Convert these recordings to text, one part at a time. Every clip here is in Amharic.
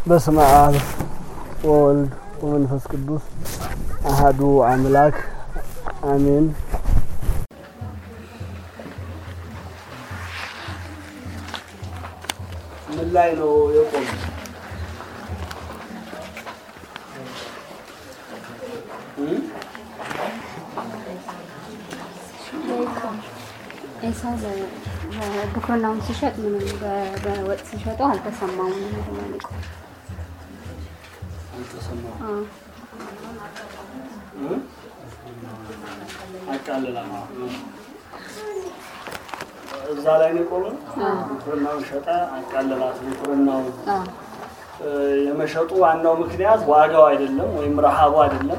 በስመ አብ ወወልድ ወመንፈስ ቅዱስ አሃዱ አምላክ አሜን። ምን ላይ ነው የቆሙ? ኤሳው ብኩርናውን ሲሸጥ ምንም በወጥ ሲሸጠው አልተሰማውም። ምንድን ነው የሚቆም? አልተሰማም። አዎ። አቃልላ እዛ ላይ ነው የቆመ። ብኩርናውን ሸጠ፣ አቃልላት። ብኩርናውን አዎ። የመሸጡ ዋናው ምክንያት ዋጋው አይደለም ወይም ረሃቡ አይደለም፣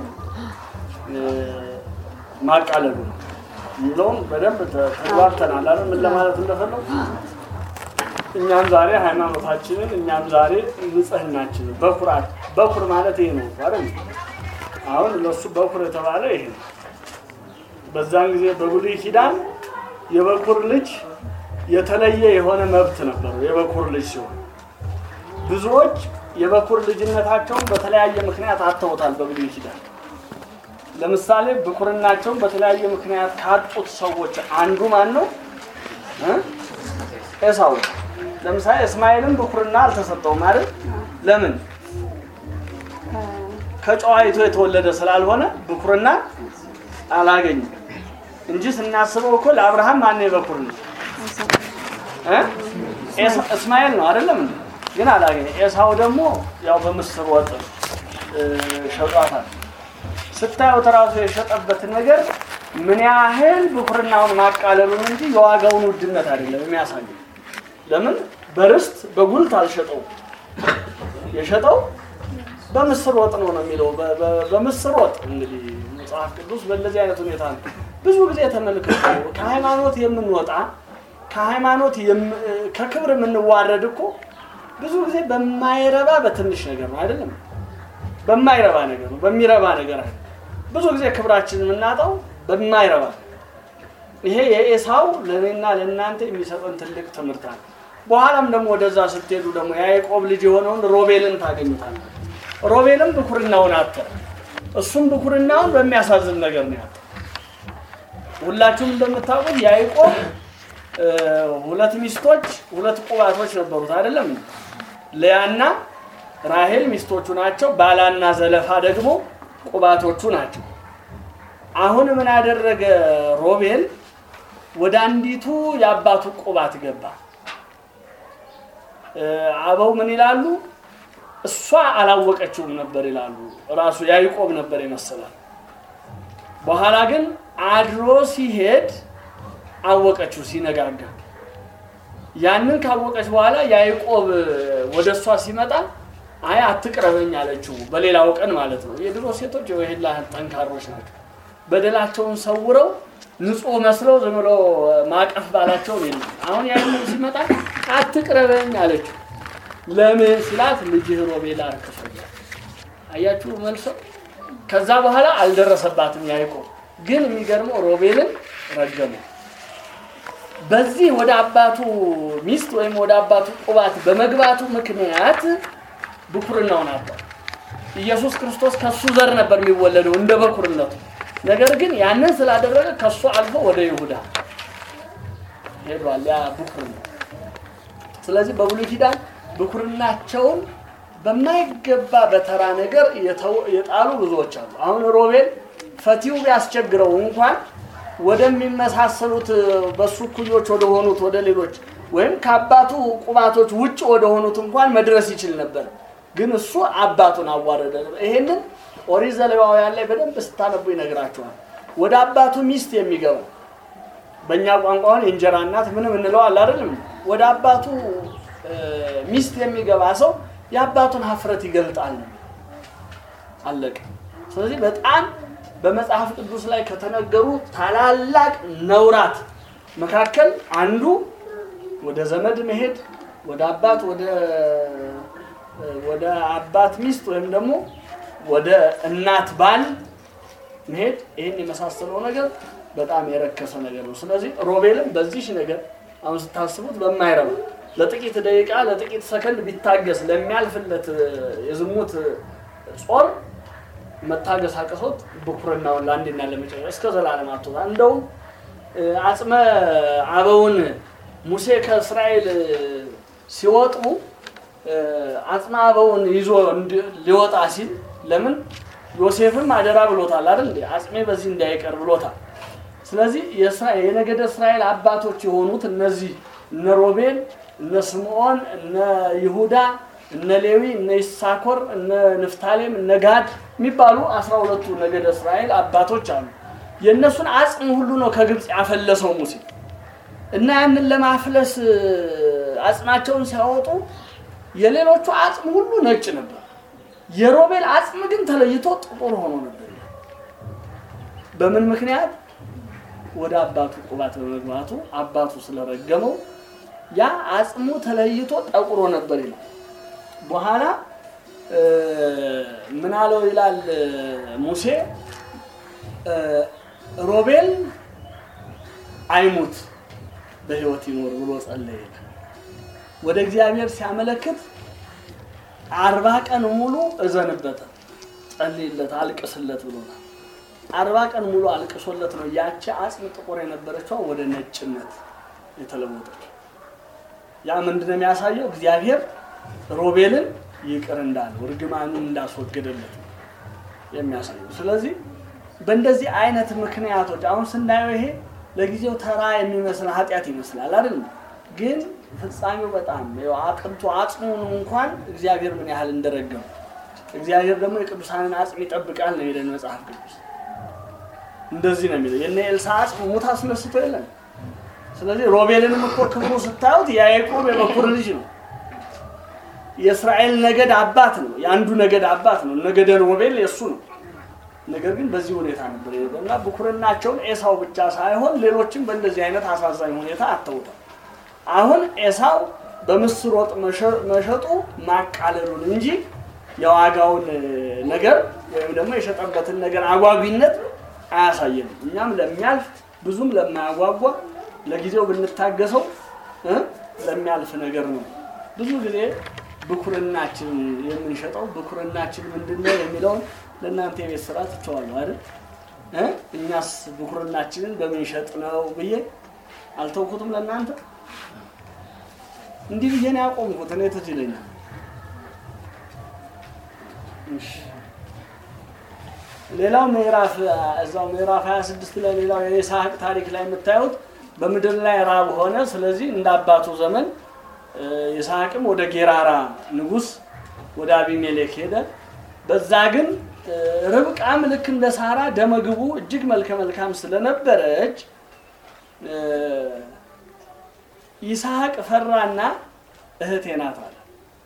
ማቃለሉ ነው የሚለውን በደንብ ተ- ተግባብተናል አይደል? ምን ለማለት እንደፈለጉ እኛም ዛሬ ሃይማኖታችንን እኛም ዛሬ ንጽህናችንን በኩራት በኩር ማለት ይሄ ነው አይደል? አሁን ለሱ በኩር የተባለ ይሄ ነው። በዛን ጊዜ በብሉይ ኪዳን የበኩር ልጅ የተለየ የሆነ መብት ነበረው። የበኩር ልጅ ሲሆን ብዙዎች የበኩር ልጅነታቸውን በተለያየ ምክንያት አጥተውታል። በብሉይ ኪዳን ለምሳሌ ብኩርናቸውን በተለያየ ምክንያት ካጡት ሰዎች አንዱ ማን ነው? እ? ኤሳው ነው። ለምሳሌ እስማኤልም ብኩርና አልተሰጠውም አይደል? ለምን? ከጨዋይቱ የተወለደ ስላልሆነ ብኩርና አላገኝም እንጂ ስናስበው እኮ ለአብርሃም ማን የበኩር ልጅ እ? ኤሳ- እስማኤል ነው አይደለም እንዴ? ግን አላገኘ። ኤሳው ደግሞ ያው በምስር ወጥ እ፣ ሸጧታል። ስታዩት ራሱ የሸጠበትን ነገር ምን ያህል ብኩርናውን ማቃለሉን እንጂ የዋጋውን ውድነት አይደለም የሚያሳየው። ለምን በርስት በጉልት አልሸጠው የሸጠው በምስር ወጥ ነው ነው የሚለው በ- በ- በምስር ወጥ እንግዲህ መጽሐፍ ቅዱስ በእንደዚህ አይነት ሁኔታ ነው ብዙ ጊዜ ተመልክቶ ከሃይማኖት የምንወጣ ከሃይማኖት የም- ከክብር የምንዋረድ እኮ ብዙ ጊዜ በማይረባ በትንሽ ነገር ነው አይደለም በማይረባ ነገር ነው በሚረባ ነገር አይደለም ብዙ ጊዜ ክብራችን የምናጣው በማይረባ ይሄ የኤሳው ለእኔና ለእናንተ የሚሰጠን ትልቅ ትምህርት አለ። በኋላም ደግሞ ወደዛ ስትሄዱ ደግሞ የያዕቆብ ልጅ የሆነውን ሮቤልን ታገኙታል። ሮቤልም ብኩርናውን አተ እሱም ብኩርናውን በሚያሳዝን ነገር ነው ያጣ። ሁላችሁም እንደምታውቁት ያዕቆብ እ፣ ሁለት ሚስቶች ሁለት ቁባቶች ነበሩት አይደለም? ልያና ራሄል ሚስቶቹ ናቸው። ባላና ዘለፋ ደግሞ ቁባቶቹ ናቸው። አሁን ምን ያደረገ ሮቤል ወደ አንዲቱ የአባቱ ቁባት ገባ። እ፣ አበው ምን ይላሉ? እሷ አላወቀችውም ነበር ይላሉ። ራሱ ያዕቆብ ነበር ይመስላል። በኋላ ግን አድሮ ሲሄድ አወቀችው ሲነጋጋ። ያንን ካወቀች በኋላ ያዕቆብ ወደ እሷ ሲመጣ አይ አትቅረበኝ አለችው። በሌላው ቀን ማለት ነው። የድሮ ሴቶች የወሄላ ጠንካሮች ናቸው። በደላቸውን ሰውረው ንጹሕ መስለው ዝም ብሎ ማቀፍ ባላቸውን የለም። አሁን ያንን ሲመጣ አትቅረበኝ አለችው። ለምን ሲላት ልጅህ ሮቤል አርክሶኛል። አያችሁ መልሰው። ከዛ በኋላ አልደረሰባትም ያዕቆብ ግን የሚገርመው ሮቤልን ረገመው። በዚህ ወደ አባቱ ሚስት ወይም ወደ አባቱ ቁባት በመግባቱ ምክንያት ብኩርናውን አጣ። ኢየሱስ ክርስቶስ ከሱ ዘር ነበር የሚወለደው እንደ በኩርነቱ። ነገር ግን ያንን ስላደረገ ከሱ አልፎ ወደ ይሁዳ ሄዷል። ያ ብኩርና። ስለዚህ በብሉይ ኪዳን ብኩርናቸውን በማይገባ በተራ ነገር የተው- የጣሉ ብዙዎች አሉ። አሁን ሮቤል ፈቲው ቢያስቸግረው እንኳን ወደሚመሳሰሉት በሱ እኩዮች ወደ ሆኑት ወደ ሌሎች ወይም ከአባቱ ቁባቶች ውጭ ወደ ሆኑት እንኳን መድረስ ይችል ነበር። ግን እሱ አባቱን አዋረደ። ይሄንን ኦሪት ዘሌዋውያን ላይ በደንብ ስታነቡ ይነግራቸዋል። ወደ አባቱ ሚስት የሚገባ በእኛ ቋንቋውን የእንጀራ እናት ምንም እንለዋል አይደለም። ወደ አባቱ እ፣ ሚስት የሚገባ ሰው የአባቱን ሀፍረት ይገልጣል ነው አለቀ። ስለዚህ በጣም በመጽሐፍ ቅዱስ ላይ ከተነገሩ ታላላቅ ነውራት መካከል አንዱ ወደ ዘመድ መሄድ፣ ወደ አባት ወደ ወደ አባት ሚስት ወይም ደግሞ ወደ እናት ባል መሄድ፣ ይህን የመሳሰለው ነገር በጣም የረከሰ ነገር ነው። ስለዚህ ሮቤልም በዚህ ነገር አሁን ስታስቡት በማይረባ ለጥቂት ደቂቃ ለጥቂት ሰከንድ ቢታገስ ለሚያልፍለት የዝሙት ጾር መታገስ አቅቶት ብኩርናውን ለአንዴና ለመጨረሻ እስከ ዘላለም አቶታ እንደውም አጽመ አበውን ሙሴ ከእስራኤል ሲወጡ አጽመ አበውን ይዞ ሊወጣ ሲል ለምን ዮሴፍም አደራ ብሎታል አይደል እንዴ አጽሜ በዚህ እንዳይቀር ብሎታል ስለዚህ የነገደ እስራኤል አባቶች የሆኑት እነዚህ እነ ሮቤል እነ ስምዖን እነ ይሁዳ እነ ሌዊ እነ ይሳኮር እነ ንፍታሌም እነ ጋድ የሚባሉ አስራ ሁለቱ ነገደ እስራኤል አባቶች አሉ የእነሱን አጽም ሁሉ ነው ከግብፅ ያፈለሰው ሙሴ እና ያንን ለማፍለስ አጽማቸውን ሲያወጡ የሌሎቹ አጽም ሁሉ ነጭ ነበር የሮቤል አጽም ግን ተለይቶ ጥቁር ሆኖ ነበር በምን ምክንያት ወደ አባቱ ቁባት በመግባቱ አባቱ ስለረገመው ያ አጽሙ ተለይቶ ጠቁሮ ነበር ይላል በኋላ ምን አለው ይላል ሙሴ ሮቤል አይሙት በህይወት ይኖር ብሎ ጸለየ ወደ እግዚአብሔር ሲያመለክት አርባ ቀን ሙሉ እዘንበት ጸልይለት አልቅስለት ብሎናል አርባ ቀን ሙሉ አልቅሶለት ነው ያቺ አጽም ጥቁር የነበረችው ወደ ነጭነት የተለወጠችው ያ ምንድነው የሚያሳየው እግዚአብሔር ሮቤልን ይቅር እንዳለው እርግማኑን እንዳስወገደለት ነው የሚያሳየው ስለዚህ በእንደዚህ አይነት ምክንያቶች አሁን ስናየው ይሄ ለጊዜው ተራ የሚመስል ኃጢአት ይመስላል አይደል ግን ፍጻሜው በጣም አጥንቱ አጽሙን እንኳን እግዚአብሔር ምን ያህል እንደረገሙ እግዚአብሔር ደግሞ የቅዱሳንን አጽም ይጠብቃል ነው የሚለን መጽሐፍ ቅዱስ እንደዚህ ነው የሚለው የነ ኤልሳ አጽም ሙት አስነስቶ የለም ስለዚህ ሮቤልንም እኮ ክብሩ ስታዩት የያዕቆብ የበኩር ልጅ ነው የእስራኤል ነገድ አባት ነው የአንዱ ነገድ አባት ነው ነገደ ሮቤል የእሱ ነው ነገር ግን በዚህ ሁኔታ ነበር የሄደው እና ብኩርናቸውን ኤሳው ብቻ ሳይሆን ሌሎችም በእንደዚህ አይነት አሳዛኝ ሁኔታ አተውታል አሁን ኤሳው በምስር ወጥ መሸጡ ማቃለሉን እንጂ የዋጋውን ነገር ወይም ደግሞ የሸጠበትን ነገር አጓጊነት አያሳየንም እኛም ለሚያልፍ ብዙም ለማያጓጓ ለጊዜው ብንታገሰው ለሚያልፍ ነገር ነው ብዙ ጊዜ ብኩርናችን የምንሸጠው ብኩርናችን ምንድን ነው የሚለውን ለእናንተ የቤት ስራ ትቸዋለሁ አይደል እኛስ ብኩርናችንን በምንሸጥ ነው ብዬ አልተውኩትም ለእናንተ እንዲህ ብዬ ነው ያቆምኩት እኔ ትዝ ይለኛል ሌላው ምዕራፍ እዛው ምዕራፍ 26 ላይ ሌላው የይስሐቅ ታሪክ ላይ የምታዩት በምድር ላይ ራብ ሆነ ስለዚህ እንደ አባቱ ዘመን ይስሐቅም ወደ ጌራራ ንጉስ ወደ አቢሜሌክ ሄደ በዛ ግን ርብቃም ልክ እንደ ሳራ ደመግቡ እጅግ መልከ መልካም ስለነበረች ይስሐቅ ፈራና እህቴ ናት አለ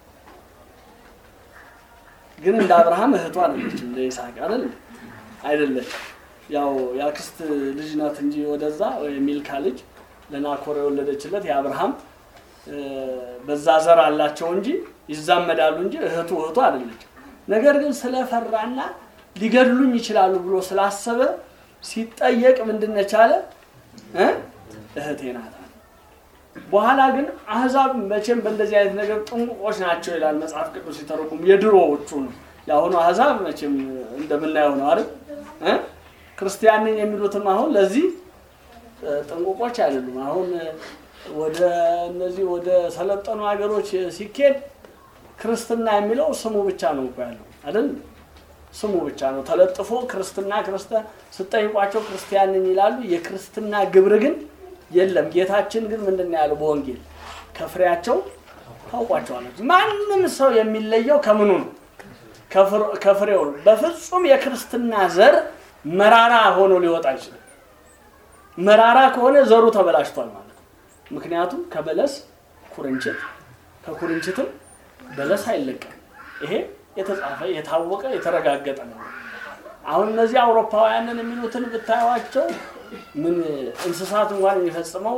ግን እንደ አብርሃም እህቷ አለች እንደ ይስሐቅ አይደል አይደለች ያው የአክስት ልጅ ናት እንጂ ወደዛ ሚልካ ልጅ ለናኮር የወለደችለት የአብርሃም በዛ ዘር አላቸው እንጂ ይዛመዳሉ እንጂ እህቱ እህቱ አይደለች ነገር ግን ስለፈራና ሊገድሉኝ ይችላሉ ብሎ ስላሰበ ሲጠየቅ ምንድነች አለ እህቴ ናት በኋላ ግን አህዛብ መቼም በእንደዚህ አይነት ነገር ጥንቁቆች ናቸው ይላል መጽሐፍ ቅዱስ ሲተረጉም የድሮዎቹ ነው የአሁኑ አህዛብ መቼም እንደምናየው ነው አይደል ክርስቲያን ነኝ የሚሉትም አሁን ለዚህ ጥንቁቆች አይደሉም አሁን ወደ እነዚህ ወደ ሰለጠኑ ሀገሮች ሲኬድ ክርስትና የሚለው ስሙ ብቻ ነው እኮ ያለው አይደል ስሙ ብቻ ነው ተለጥፎ ክርስትና ክርስቲያን ስጠይቋቸው ክርስቲያን ነኝ ይላሉ የክርስትና ግብር ግን የለም ጌታችን ግን ምንድን ያለው በወንጌል ከፍሬያቸው ታውቋቸዋላችሁ ማንም ሰው የሚለየው ከምኑ ነው ከፍሬው ነው በፍጹም የክርስትና ዘር መራራ ሆኖ ሊወጣ አይችልም መራራ ከሆነ ዘሩ ተበላሽቷል ማለት ነው ምክንያቱም ከበለስ ኩርንችት ከኩርንችትም በለስ አይለቀም ይሄ የተጻፈ የታወቀ የተረጋገጠ ነው አሁን እነዚህ አውሮፓውያንን የሚሉትን ብታዩዋቸው ምን እንስሳት እንኳን የሚፈጽመው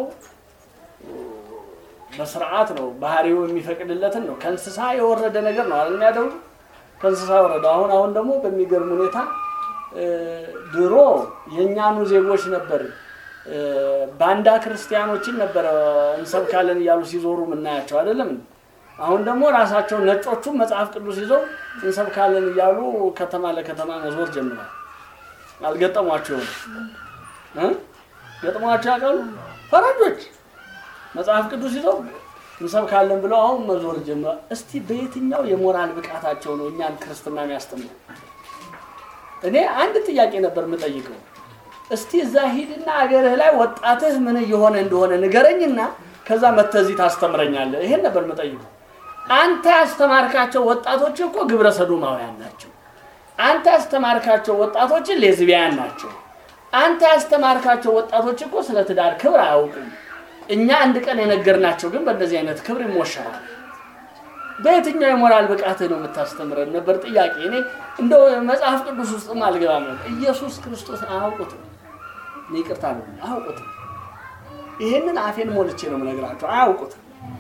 በስርዓት ነው ባህሪው የሚፈቅድለትን ነው ከእንስሳ የወረደ ነገር ነው አለ የሚያደርጉ ከእንስሳ የወረደ አሁን አሁን ደግሞ በሚገርም ሁኔታ ድሮ የእኛኑ ዜጎች ነበር እ፣ ባንዳ ክርስቲያኖችን ነበረ እንሰብካለን እያሉ ሲዞሩ የምናያቸው አይደለም እንዴ? አሁን ደግሞ ራሳቸው ነጮቹ መጽሐፍ ቅዱስ ይዘው እንሰብካለን እያሉ ከተማ ለከተማ መዞር ጀምሯል። አልገጠሟቸውም እ? ገጥሟቸው ያውቃሉ? ፈረንጆች መጽሐፍ ቅዱስ ይዘው እንሰብካለን ብለው አሁን መዞር ጀምሯል። እስቲ በየትኛው የሞራል ብቃታቸው ነው እኛን ክርስትና የሚያስተምሩ? እኔ አንድ ጥያቄ ነበር የምጠይቀው። እስቲ እዛ ሂድና አገርህ ላይ ወጣትህ ምን እየሆነ እንደሆነ ንገረኝና ከዛ መተህ እዚህ ታስተምረኛለህ። ይሄን ነበር የምጠይቀው። አንተ ያስተማርካቸው ወጣቶች እኮ ግብረ ሰዶማውያን ናቸው። አንተ ያስተማርካቸው ወጣቶች ሌዝቢያን ናቸው። አንተ ያስተማርካቸው ወጣቶች እኮ ስለ ትዳር ክብር አያውቁም። እኛ አንድ ቀን የነገርናቸው ግን በእንደዚህ አይነት ክብር ይሞሸራል። በየትኛው የሞራል ብቃትህ ነው የምታስተምረን ነበር ጥያቄ። እኔ እንደው መጽሐፍ ቅዱስ ውስጥም አልገባም ነበር። ኢየሱስ ክርስቶስ አያውቁትም። እኔ ይቅርታ ነው አያውቁትም። ይሄንን አፌን ሞልቼ ነው የምነግራቸው። አያውቁትም።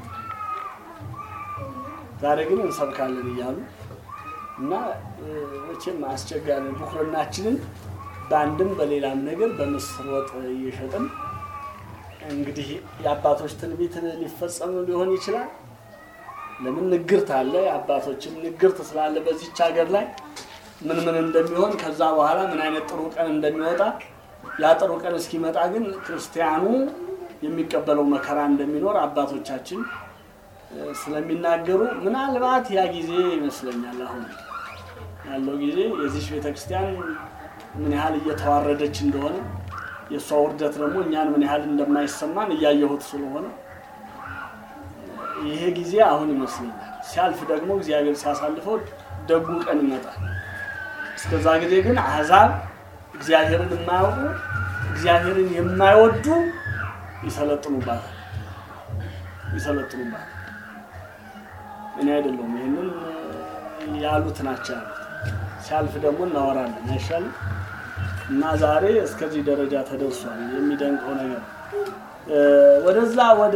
ዛሬ ግን እንሰብካለን እያሉ እና እ፣ መቼም አስቸጋሪ ነው። ብኩርናችንን በአንድም በሌላም ነገር በምስር ወጥ እየሸጥን እንግዲህ የአባቶች ትንቢት ሊፈጸም ሊሆን ይችላል። ለምን ንግርት አለ። የአባቶችን ንግርት ስላለ በዚች ሀገር ላይ ምን ምን እንደሚሆን ከዛ በኋላ ምን አይነት ጥሩ ቀን እንደሚወጣ ያ ጥሩ ቀን እስኪመጣ ግን ክርስቲያኑ የሚቀበለው መከራ እንደሚኖር አባቶቻችን እ፣ ስለሚናገሩ ምናልባት ያ ጊዜ ይመስለኛል አሁን ያለው ጊዜ የዚች ቤተክርስቲያን ምን ያህል እየተዋረደች እንደሆነ የእሷ ውርደት ደግሞ እኛን ምን ያህል እንደማይሰማን እያየሁት ስለሆነ ይሄ ጊዜ አሁን ይመስለኛል። ሲያልፍ ደግሞ እግዚአብሔር ሲያሳልፈው ደጉ ቀን ይመጣል። እስከዛ ጊዜ ግን አሕዛብ እግዚአብሔርን የማያውቁ እግዚአብሔርን የማይወዱ ይሰለጥኑባታል ይሰለጥኑባታል። እኔ አይደለሁም ይህንን ያሉት ናቸው ያሉት። ሲያልፍ ደግሞ እናወራለን አይሻልም? እና ዛሬ እስከዚህ ደረጃ ተደርሷል። የሚደንቀው ነገር እ፣ ወደዛ ወደ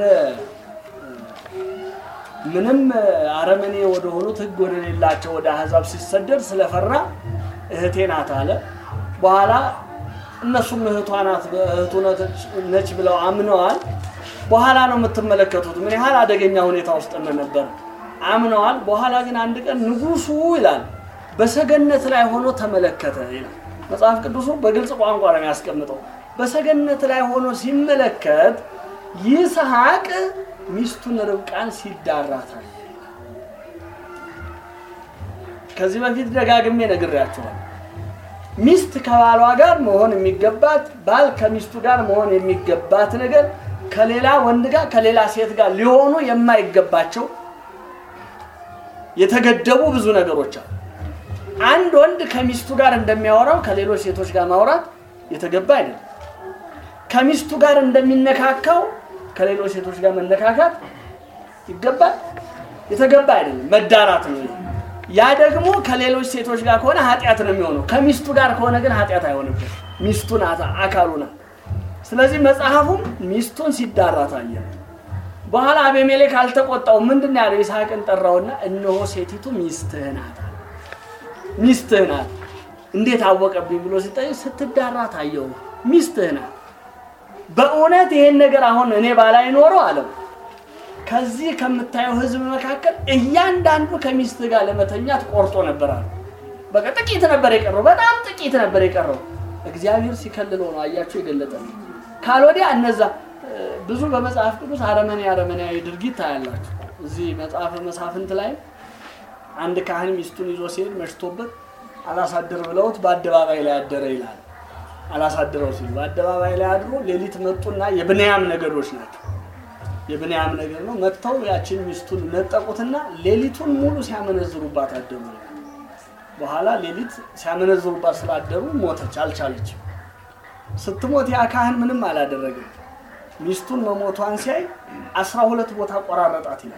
ምንም አረመኔ ወደ ሆኑት ሕግ ወደ ሌላቸው ወደ አሕዛብ ሲሰደድ ስለፈራ እህቴ ናት አለ። በኋላ እነሱም እህቷ ናት እህቱ ነች ብለው አምነዋል። በኋላ ነው የምትመለከቱት ምን ያህል አደገኛ ሁኔታ ውስጥ እንደነበር አምነዋል። በኋላ ግን አንድ ቀን ንጉሱ ይላል በሰገነት ላይ ሆኖ ተመለከተ ይላል መጽሐፍ ቅዱሱ በግልጽ ቋንቋ ነው የሚያስቀምጠው። በሰገነት ላይ ሆኖ ሲመለከት ይስሐቅ ሚስቱን ርብቃን ሲዳራታል። ከዚህ በፊት ደጋግሜ ነግሬያቸዋል። ሚስት ከባሏ ጋር መሆን የሚገባት ባል ከሚስቱ ጋር መሆን የሚገባት ነገር ከሌላ ወንድ ጋር ከሌላ ሴት ጋር ሊሆኑ የማይገባቸው የተገደቡ ብዙ ነገሮች አሉ። አንድ ወንድ ከሚስቱ ጋር እንደሚያወራው ከሌሎች ሴቶች ጋር ማውራት የተገባ አይደለም። ከሚስቱ ጋር እንደሚነካካው ከሌሎች ሴቶች ጋር መነካካት ይገባል? የተገባ አይደለም። መዳራት ነው። ያ ደግሞ ከሌሎች ሴቶች ጋር ከሆነ ኃጢአት ነው የሚሆነው። ከሚስቱ ጋር ከሆነ ግን ኃጢአት አይሆንበት። ሚስቱ ናት፣ አካሉ ናት። ስለዚህ መጽሐፉም ሚስቱን ሲዳራ ታየ። በኋላ አቤሜሌክ አልተቆጣው። ምንድን ነው ያለው? ይስሐቅን ጠራውና እነሆ ሴቲቱ ሚስትህ ናት አለ። ሚስትህ ናት። እንዴት አወቀብኝ ብሎ ሲጠይቅ ስትዳራ ታየው። ሚስትህ ናት። በእውነት ይሄን ነገር አሁን እኔ ባላይ ኖሮ አለው ከዚህ ከምታየው ሕዝብ መካከል እያንዳንዱ ከሚስት ጋር ለመተኛት ቆርጦ ነበር አለ። በቃ ጥቂት ነበር የቀረው፣ በጣም ጥቂት ነበር የቀረው። እግዚአብሔር ሲከልለው ነው አያቸው የገለጠ ነው። ካልወዲያ እነዛ ብዙ በመጽሐፍ ቅዱስ አረመኔ አረመኔያዊ ድርጊት ታያላችሁ። እዚህ መጽሐፈ መሳፍንት ላይ አንድ ካህን ሚስቱን ይዞ ሲሄድ መሽቶበት አላሳድር ብለውት በአደባባይ ላይ አደረ ይላል። አላሳድረው ሲሉ በአደባባይ ላይ አድሮ ሌሊት መጡና የብንያም ነገዶች ናቸው። የብንያም ነገር ነው። መጥተው ያችን ሚስቱን ነጠቁትና ሌሊቱን ሙሉ ሲያመነዝሩባት አደሩ። በኋላ ሌሊት ሲያመነዝሩባት ስላደሩ ሞተች፣ አልቻለችም። ስትሞት ያ ካህን ምንም አላደረገም። ሚስቱን መሞቷን ሲያይ አስራ ሁለት ቦታ ቆራረጣት ይላል።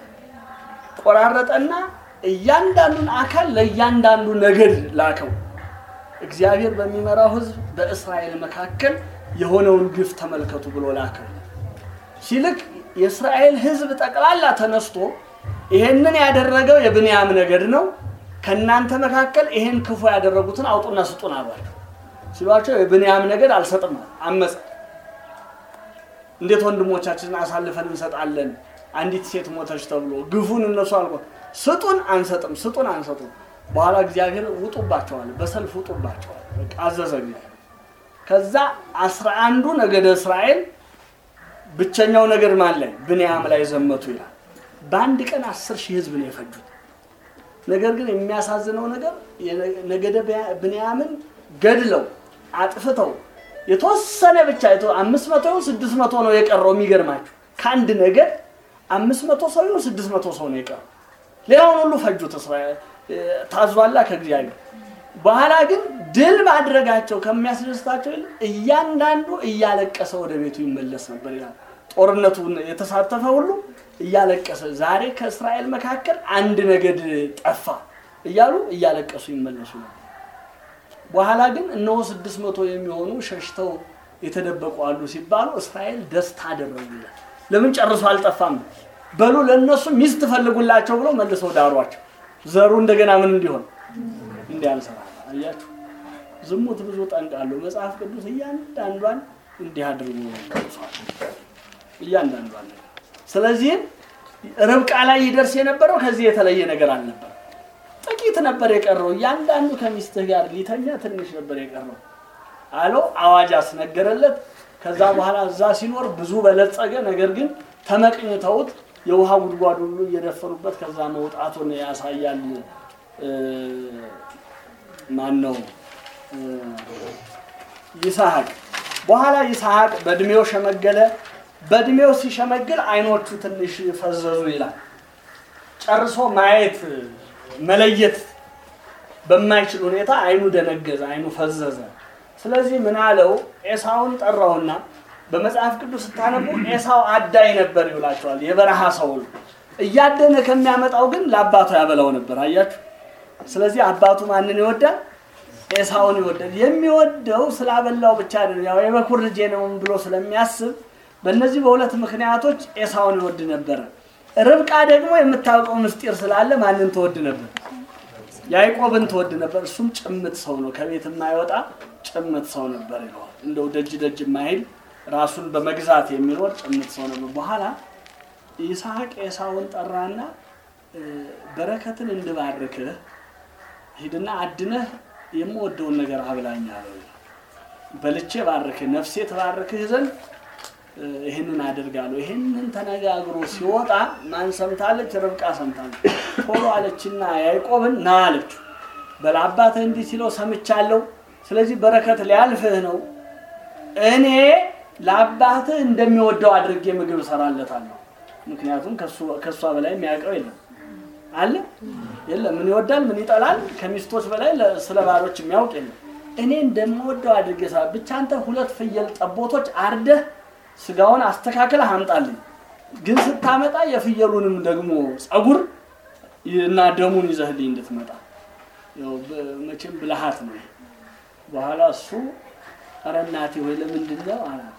ቆራረጠና እያንዳንዱን አካል ለእያንዳንዱ ነገድ ላከው። እግዚአብሔር በሚመራው ሕዝብ በእስራኤል መካከል የሆነውን ግፍ ተመልከቱ ብሎ ላከው። ሲልክ የእስራኤል ሕዝብ ጠቅላላ ተነስቶ ይሄንን ያደረገው የብንያም ነገድ ነው፣ ከእናንተ መካከል ይሄን ክፉ ያደረጉትን አውጡና ስጡን አሏቸው። ሲሏቸው የብንያም ነገድ አልሰጥም አመፀ። እንዴት ወንድሞቻችንን አሳልፈን እንሰጣለን? አንዲት ሴት ሞተች ተብሎ ግፉን እነሱ አልቆ ስጡን አንሰጥም፣ ስጡን አንሰጡም። በኋላ እግዚአብሔር ውጡባቸዋል፣ በሰልፍ ውጡባቸዋል። በቃ አዘዘ እግዚአብሔር። ከዛ አስራ አንዱ ነገደ እስራኤል ብቸኛው ነገር ማን ላይ ብንያም ላይ ዘመቱ ይላል። በአንድ ቀን አስር ሺህ ህዝብ ነው የፈጁት። ነገር ግን የሚያሳዝነው ነገር ነገደ ብንያምን ገድለው አጥፍተው የተወሰነ ብቻ አምስት መቶ ይሁን ስድስት መቶ ነው የቀረው። የሚገርማችሁ ከአንድ ነገድ አምስት መቶ ሰው ይሁን ስድስት መቶ ሰው ነው የቀረው። ሌላውን ሁሉ ፈጁት። እስራኤል ታዟላ ከእግዚአብሔር። በኋላ ግን ድል ማድረጋቸው ከሚያስደስታቸው ይልቅ እያንዳንዱ እያለቀሰ ወደ ቤቱ ይመለስ ነበር ይላል። ጦርነቱ የተሳተፈ ሁሉ እያለቀሰ ዛሬ ከእስራኤል መካከል አንድ ነገድ ጠፋ እያሉ እያለቀሱ ይመለሱ ነበር። በኋላ ግን እነሆ ስድስት መቶ የሚሆኑ ሸሽተው የተደበቁ አሉ ሲባሉ እስራኤል ደስታ አደረጉ ይላል። ለምን ጨርሶ አልጠፋም? በሉ ለእነሱ ሚስት ፈልጉላቸው ብለው መልሰው ዳሯቸው። ዘሩ እንደገና ምን እንዲሆን እንዲያንሰራ አያችሁ። ዝሙት ብዙ ጠንቅ አለው። መጽሐፍ ቅዱስ እያንዳንዷን እንዲህ አድርጎ ቀርጿል። እያንዳንዷን ነገር ስለዚህም ርብቃ ላይ ይደርስ የነበረው ከዚህ የተለየ ነገር አልነበረ። ጥቂት ነበር የቀረው። እያንዳንዱ ከሚስትህ ጋር ሊተኛ ትንሽ ነበር የቀረው አለው። አዋጅ አስነገረለት። ከዛ በኋላ እዛ ሲኖር ብዙ በለጸገ። ነገር ግን ተመቅኝተውት የውሃ ጉድጓድ ሁሉ እየደፈኑበት ከዛ መውጣቱን ያሳያል። ማን ነው? ይስሐቅ። በኋላ ይስሐቅ በእድሜው ሸመገለ። በእድሜው ሲሸመግል አይኖቹ ትንሽ ፈዘዙ ይላል። ጨርሶ ማየት መለየት በማይችል ሁኔታ አይኑ ደነገዘ፣ አይኑ ፈዘዘ። ስለዚህ ምን አለው? ኤሳውን ጠራውና በመጽሐፍ ቅዱስ ስታነቡ ኤሳው አዳይ ነበር ይብላቸዋል። የበረሃ ሰው ነው። እያደነ ከሚያመጣው ግን ለአባቱ ያበላው ነበር። አያችሁ። ስለዚህ አባቱ ማንን ይወዳል? ኤሳውን ይወዳል። የሚወደው ስላበላው ብቻ አይደለም፣ ያው የበኩር ልጄ ነው ብሎ ስለሚያስብ በእነዚህ በሁለት ምክንያቶች ኤሳውን ይወድ ነበረ። ርብቃ ደግሞ የምታውቀው ምስጢር ስላለ ማንን ትወድ ነበር? ያዕቆብን ትወድ ነበር። እሱም ጭምት ሰው ነው፣ ከቤት የማይወጣ ጭምት ሰው ነበር ይለዋል። እንደው ደጅ ደጅ የማይል ራሱን በመግዛት የሚኖር ጭምት ሰው ነበር። በኋላ ይስሐቅ ኤሳውን ጠራና በረከትን እንድባርክህ ሂድና አድነህ የምወደውን ነገር አብላኝ አለው። በልቼ ባርክህ ነፍሴ ተባርክህ ዘንድ ይህንን አደርጋለሁ። ይህንን ተነጋግሮ ሲወጣ ማን ሰምታለች? ርብቃ ሰምታለች። ቶሎ አለችና ያዕቆብን ና አለችው። በለአባትህ እንዲህ ሲለው ሰምቻለሁ። ስለዚህ በረከት ሊያልፍህ ነው። እኔ ለአባትህ እንደሚወደው አድርጌ ምግብ እሰራለታለሁ። ምክንያቱም ከእሷ በላይ የሚያውቀው የለም አለ የለም። ምን ይወዳል፣ ምን ይጠላል፣ ከሚስቶች በላይ ስለ ባሎች የሚያውቅ የለም። እኔ እንደምወደው አድርጌ እሰራ ብቻ አንተ ሁለት ፍየል ጠቦቶች አርደህ ስጋውን አስተካክለህ አምጣልኝ። ግን ስታመጣ የፍየሉንም ደግሞ ጸጉር እና ደሙን ይዘህልኝ እንድትመጣ መቼም ብልሃት ነው። በኋላ እሱ ኧረ እናቴ ወይ ለምንድን ነው አላት።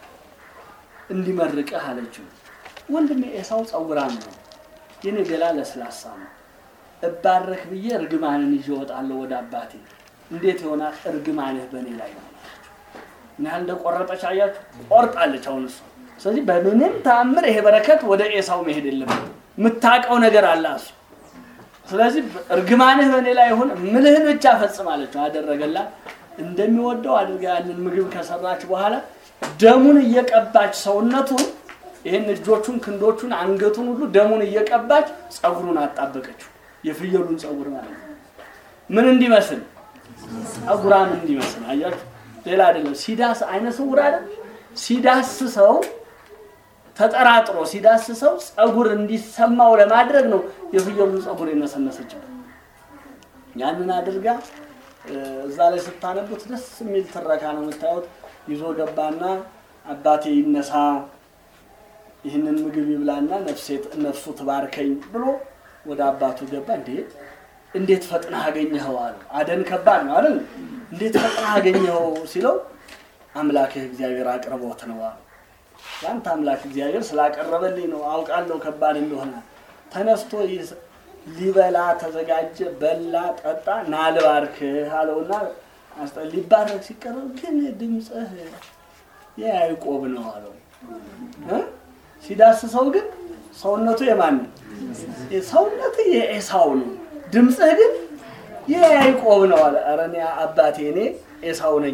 እንዲመርቅህ አለችው። ወንድሜ ኤሳው ጸጉራም ነው፣ የኔ ገላ ለስላሳ ነው። እባረክ ብዬ እርግማንን ይዤ እወጣለሁ ወደ አባቴ። እንዴት ይሆናል? እርግማንህ በእኔ ላይ ነው። ምን ያህል እንደቆረጠች አያችሁ? ቆርጣለች አሁን እሱ። ስለዚህ በምንም ተአምር ይሄ በረከት ወደ ኤሳው መሄድ የለበትም። የምታውቀው ነገር አለ እሱ። ስለዚህ እርግማንህ በእኔ ላይ ይሁን፣ ምልህን ብቻ ፈጽም አለችው። አደረገላት። እንደሚወደው አድርጋ ያንን ምግብ ከሰራች በኋላ ደሙን እየቀባች ሰውነቱን ይህን እጆቹን፣ ክንዶቹን፣ አንገቱን ሁሉ ደሙን እየቀባች ጸጉሩን አጣበቀችው። የፍየሉን ጸጉር ማለት ነው። ምን እንዲመስል ጸጉራም እንዲመስል አያችሁ። ሌላ አይደለም። ሲዳስ አይነ ስውር አይደል? ሲዳስሰው ተጠራጥሮ ሲዳስሰው ጸጉር እንዲሰማው ለማድረግ ነው የፍየሉን ጸጉር የነሰነሰችበት። ያንን አድርጋ እዛ ላይ ስታነቡት ደስ የሚል ትረካ ነው የምታዩት። ይዞ ገባና አባቴ ይነሳ ይህንን ምግብ ይብላና ነፍሱ ትባርከኝ ብሎ ወደ አባቱ ገባ። እንዴ እንዴት ፈጥነህ አገኘኸው አለ። አደን ከባድ ነው አይደል? እንዴት ፈጥነህ አገኘኸው ሲለው አምላክህ እግዚአብሔር አቅርቦት ነው አለ። ያንተ አምላክ እግዚአብሔር ስላቀረበልኝ ነው፣ አውቃለሁ ከባድ እንደሆነ። ተነስቶ ሊበላ ተዘጋጀ፣ በላ፣ ጠጣ። ና ልባርክህ አለውና ሊባረክ ሲቀረብ ግን ድምፅህ የያዕቆብ ነው አለው። እ? ሲዳስሰው ግን ሰውነቱ የማን ነው? ሰውነትህ የኤሳው ነው፣ ድምፅህ ግን የያዕቆብ ነው አለ። ኧረ እኔ አባቴ እኔ ኤሳው ነኝ።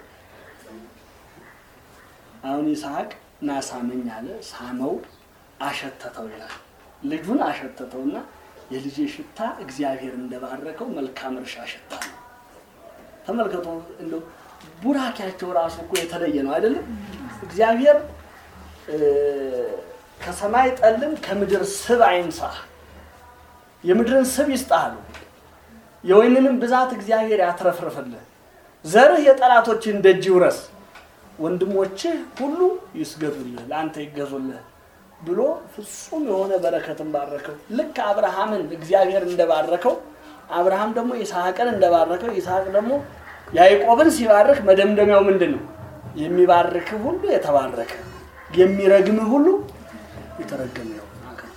አሁን ይስሐቅ ና ሳመኝ አለ። ሳመው፣ አሸተተው ይላል። ልጁን አሸተተውና የልጄ ሽታ እግዚአብሔር እንደባረከው መልካም እርሻ ሽታ ነው። ተመልከቱ፣ እንደው ቡራኪያቸው ራሱ እኮ የተለየ ነው አይደለም? እግዚአብሔር እ፣ ከሰማይ ጠልን ከምድር ስብ አይንሳህ፣ የምድርን ስብ ይስጥህ አሉ። የወይንንም ብዛት እግዚአብሔር ያትረፍርፍልህ፣ ዘርህ የጠላቶችን ደጅ ይውረስ፣ ወንድሞችህ ሁሉ ይስገዱልህ፣ ለአንተ ይገዙልህ ብሎ ፍጹም የሆነ በረከትን ባረከው። ልክ አብርሃምን እግዚአብሔር እንደባረከው አብርሃም ደግሞ ይስሐቅን እንደባረከው ይስሐቅ ደግሞ ያዕቆብን ሲባርክ መደምደሚያው ምንድን ነው? የሚባርክህ ሁሉ የተባረከ የሚረግምህ ሁሉ የተረገመ ነው።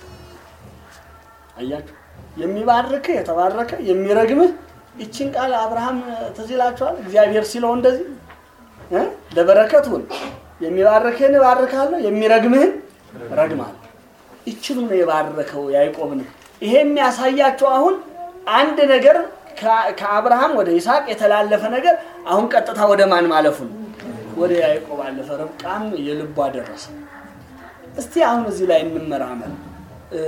አያችሁ፣ የሚባርክህ የተባረከ የሚረግምህ። ይችን ቃል አብርሃም ትዝ ይላችኋል። እግዚአብሔር ሲለው እንደዚህ እ ለበረከት ሁን፣ የሚባርክህን እባርካለሁ፣ የሚረግምህን ረግማለሁ። ይችኑ ነው የባረከው ያዕቆብን። ይሄ የሚያሳያቸው አሁን አንድ ነገር ከ- ከአብርሃም ወደ ይስሐቅ የተላለፈ ነገር አሁን ቀጥታ ወደ ማን ማለፉ ነው? ወደ ያዕቆብ አለፈ። ርብቃም የልቧ ደረሰ። እስቲ አሁን እዚህ ላይ እንመራመር። እ፣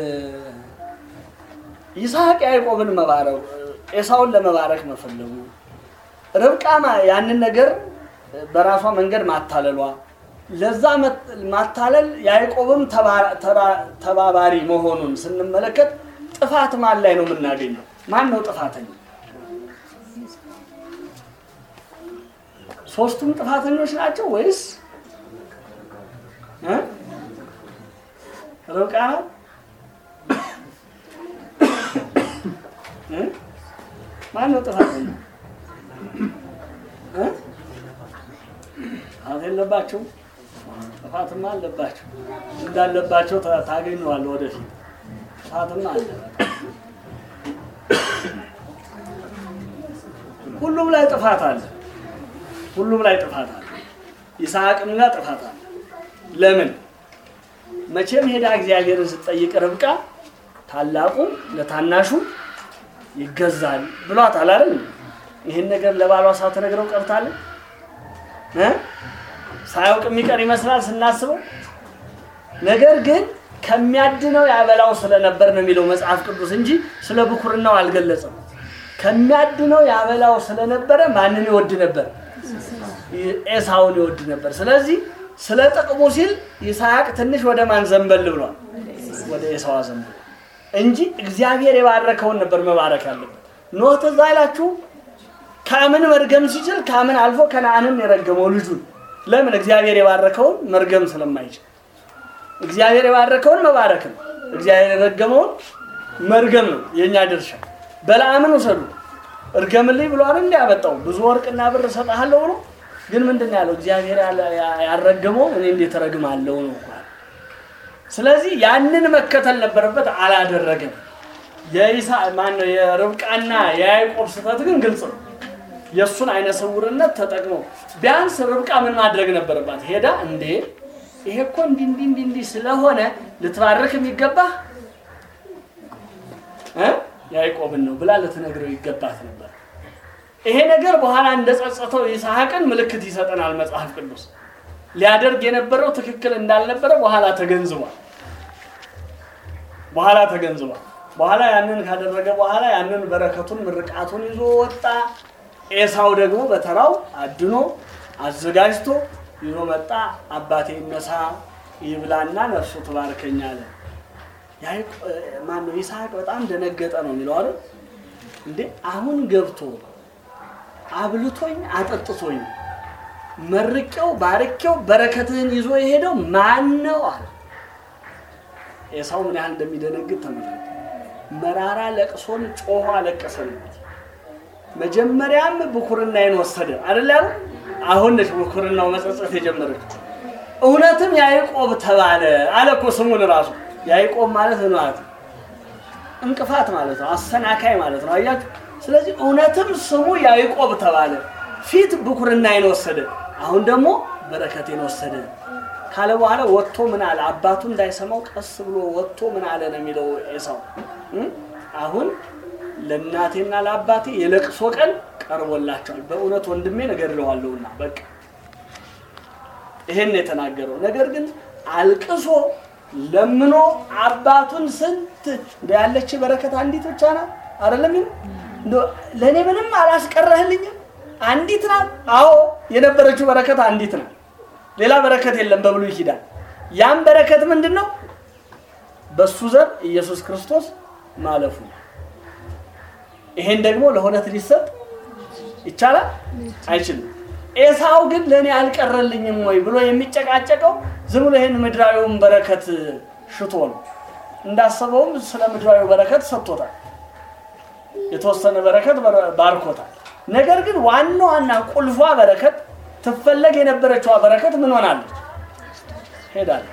ይስሐቅ ያዕቆብን መባረክ ኤሳውን ለመባረክ መፈለጉ፣ ርብቃ ማ- ያንን ነገር በራሷ መንገድ ማታለሏ፣ ለዛ መት- ማታለል ያዕቆብም ተባ- ተራ- ተባባሪ መሆኑን ስንመለከት ጥፋት ማን ላይ ነው የምናገኘው? ማን ነው ጥፋተኛ? ሶስቱም ጥፋተኞች ናቸው ወይስ እ? ርብቃ ናት? እ? ማን ነው ጥፋተኛ? እ? ጥፋት የለባቸውም? ጥፋትማ አለባቸው። እንዳለባቸው ታ- ታገኘዋለህ ወደፊት። ጥፋትማ አለ። ሁሉም ላይ ጥፋት አለ። ሁሉም ላይ ጥፋት አለ። ይስሐቅም ጋር ጥፋት አለ። ለምን? መቼም ሄዳ እግዚአብሔርን ስትጠይቅ ርብቃ ታላቁ ለታናሹ ይገዛል ብሏታል አይደል? ይህን ነገር ለባሏ ሳትነግረው ቀርታለች እ? ሳያውቅ የሚቀር ይመስላል ስናስበው። ነገር ግን ከሚያድነው ያበላው ስለነበር ነው የሚለው መጽሐፍ ቅዱስ እንጂ ስለ ብኩርናው አልገለጸም። ከሚያድነው ያበላው ስለነበረ ማንን ይወድ ነበር? ኤሳውን ይወድ ነበር። ስለዚህ ስለ ጥቅሙ ሲል ይስሐቅ ትንሽ ወደ ማን ዘንበል ብሏል? ወደ ኤሳዋ ዘንበል እንጂ እግዚአብሔር የባረከውን ነበር መባረክ ያለበት። ኖህ ትዝ አይላችሁም? ካምን መርገም ሲችል ካምን አልፎ ከነአንን የረገመው ልጁን ለምን? እግዚአብሔር የባረከውን መርገም ስለማይችል እግዚአብሔር የባረከውን መባረክ ነው። እግዚአብሔር የረገመውን መርገም ነው የእኛ ድርሻ። በለዓምን ውሰዱ እርገምልኝ ብሎ አይደል እንዲህ ያመጣው ብዙ ወርቅና ብር እሰጥሃለሁ ብሎ ግን ምንድን ነው ያለው? እግዚአብሔር ያለ- ያ- ያልረገመው እኔ እንዴት እረግማለሁ ነው እኮ ያለው። ስለዚህ ያንን መከተል ነበረበት፣ አላደረገም። የይሳ ማነው የርብቃና የያዕቆብ ስህተት ግን ግልጽ ነው። የእሱን አይነ ስውርነት ተጠቅመው ቢያንስ ርብቃ ምን ማድረግ ነበረባት? ሄዳ እንዴ ይሄ እኮ እንዲህ እንዲህ እንዲህ እንዲህ ስለሆነ ልትባርክ የሚገባህ እ ያዕቆብን ነው ብላ ልትነግረው ይገባት ነበር። ይሄ ነገር በኋላ እንደጸጸተው ይስሐቅን ምልክት ይሰጠናል መጽሐፍ ቅዱስ። ሊያደርግ የነበረው ትክክል እንዳልነበረ በኋላ ተገንዝቧል። በኋላ ተገንዝቧል። በኋላ ያንን ካደረገ በኋላ ያንን በረከቱን ምርቃቱን ይዞ ወጣ። ኤሳው ደግሞ በተራው አድኖ አዘጋጅቶ ይዞ መጣ። አባቴ ይነሳ ይብላና ነፍሱ ትባርከኝ አለ። ያዕቆ- ማነው ይስሐቅ በጣም ደነገጠ ነው የሚለው አይደል እንዴ አሁን ገብቶ አብልቶኝ አጠጥቶኝ መርቄው ባርኬው በረከትህን ይዞ የሄደው ማን ነው አለ ኤሳው ምን ያህል እንደሚደነግጥ ተመልከቱ መራራ ለቅሶን ጮሆ አለቀሰለት መጀመሪያም ብኩርናዬን ወሰደ አይደል ያለው አሁን ነች ብኩርናው መጸጸት የጀመረችው እውነትም ያዕቆብ ተባለ አለ እኮ ስሙን ራሱ ያዕቆብ ማለት ምን ማለት ነው እንቅፋት ማለት ነው አሰናካይ ማለት ነው አያችሁ ስለዚህ እውነትም ስሙ ያዕቆብ ተባለ ፊት ብኩርናዬን ወሰደ አሁን ደግሞ በረከቴን ወሰደ ካለ በኋላ ወጥቶ ምን አለ? አባቱ እንዳይሰማው ቀስ ብሎ ወጥቶ ምን አለ ነው የሚለው ኤሳው እ? አሁን ለእናቴና ለአባቴ የለቅሶ ቀን ቀርቦላቸዋል። በእውነት ወንድሜን እገድለዋለሁና በቃ ይሄን የተናገረው ነገር ግን አልቅሶ ለምኖ አባቱን ስንት እንደ ያለች በረከት አንዲት ብቻ ናት አይደለም እንደው ለእኔ ምንም አላስቀረህልኝም አንዲት ናት አዎ የነበረችው በረከት አንዲት ናት ሌላ በረከት የለም በብሉይ ኪዳን ያም በረከት ምንድን ነው በሱ ዘር ኢየሱስ ክርስቶስ ማለፉ ነው ይሄን ደግሞ ለሁለት ሊሰጥ ይቻላል አይችልም ኤሳው ግን ለእኔ አልቀረልኝም ወይ ብሎ የሚጨቃጨቀው ዝም ብሎ ይህን ምድራዊውን በረከት ሽቶ ነው እንዳሰበውም ስለ ምድራዊ በረከት ሰጥቶታል የተወሰነ በረከት በር- ባርኮታል ነገር ግን ዋና ዋና ቁልፏ በረከት ትፈለግ የነበረችዋ በረከት ምን ሆናለች ሄዳለች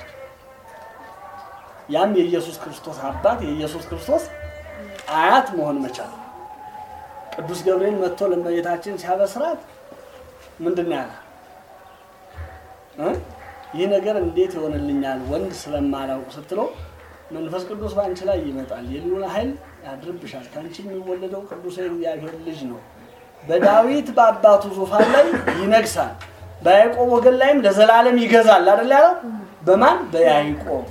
ያም የኢየሱስ ክርስቶስ አባት የኢየሱስ ክርስቶስ አያት መሆን መቻል ቅዱስ ገብርኤል መጥቶ ለእመቤታችን ሲያበስራት ምንድን ነው ያለ እ? ይህ ነገር እንዴት ይሆንልኛል ወንድ ስለማላውቅ ስትለው መንፈስ ቅዱስ በአንቺ ላይ ይመጣል የልዑል ኃይል ያድርብሻል ከአንቺ የሚወለደው ቅዱስ የእግዚአብሔር ልጅ ነው በዳዊት በአባቱ ዙፋን ላይ ይነግሳል በያዕቆብ ወገን ላይም ለዘላለም ይገዛል አይደል ያለው በማን በያዕቆብ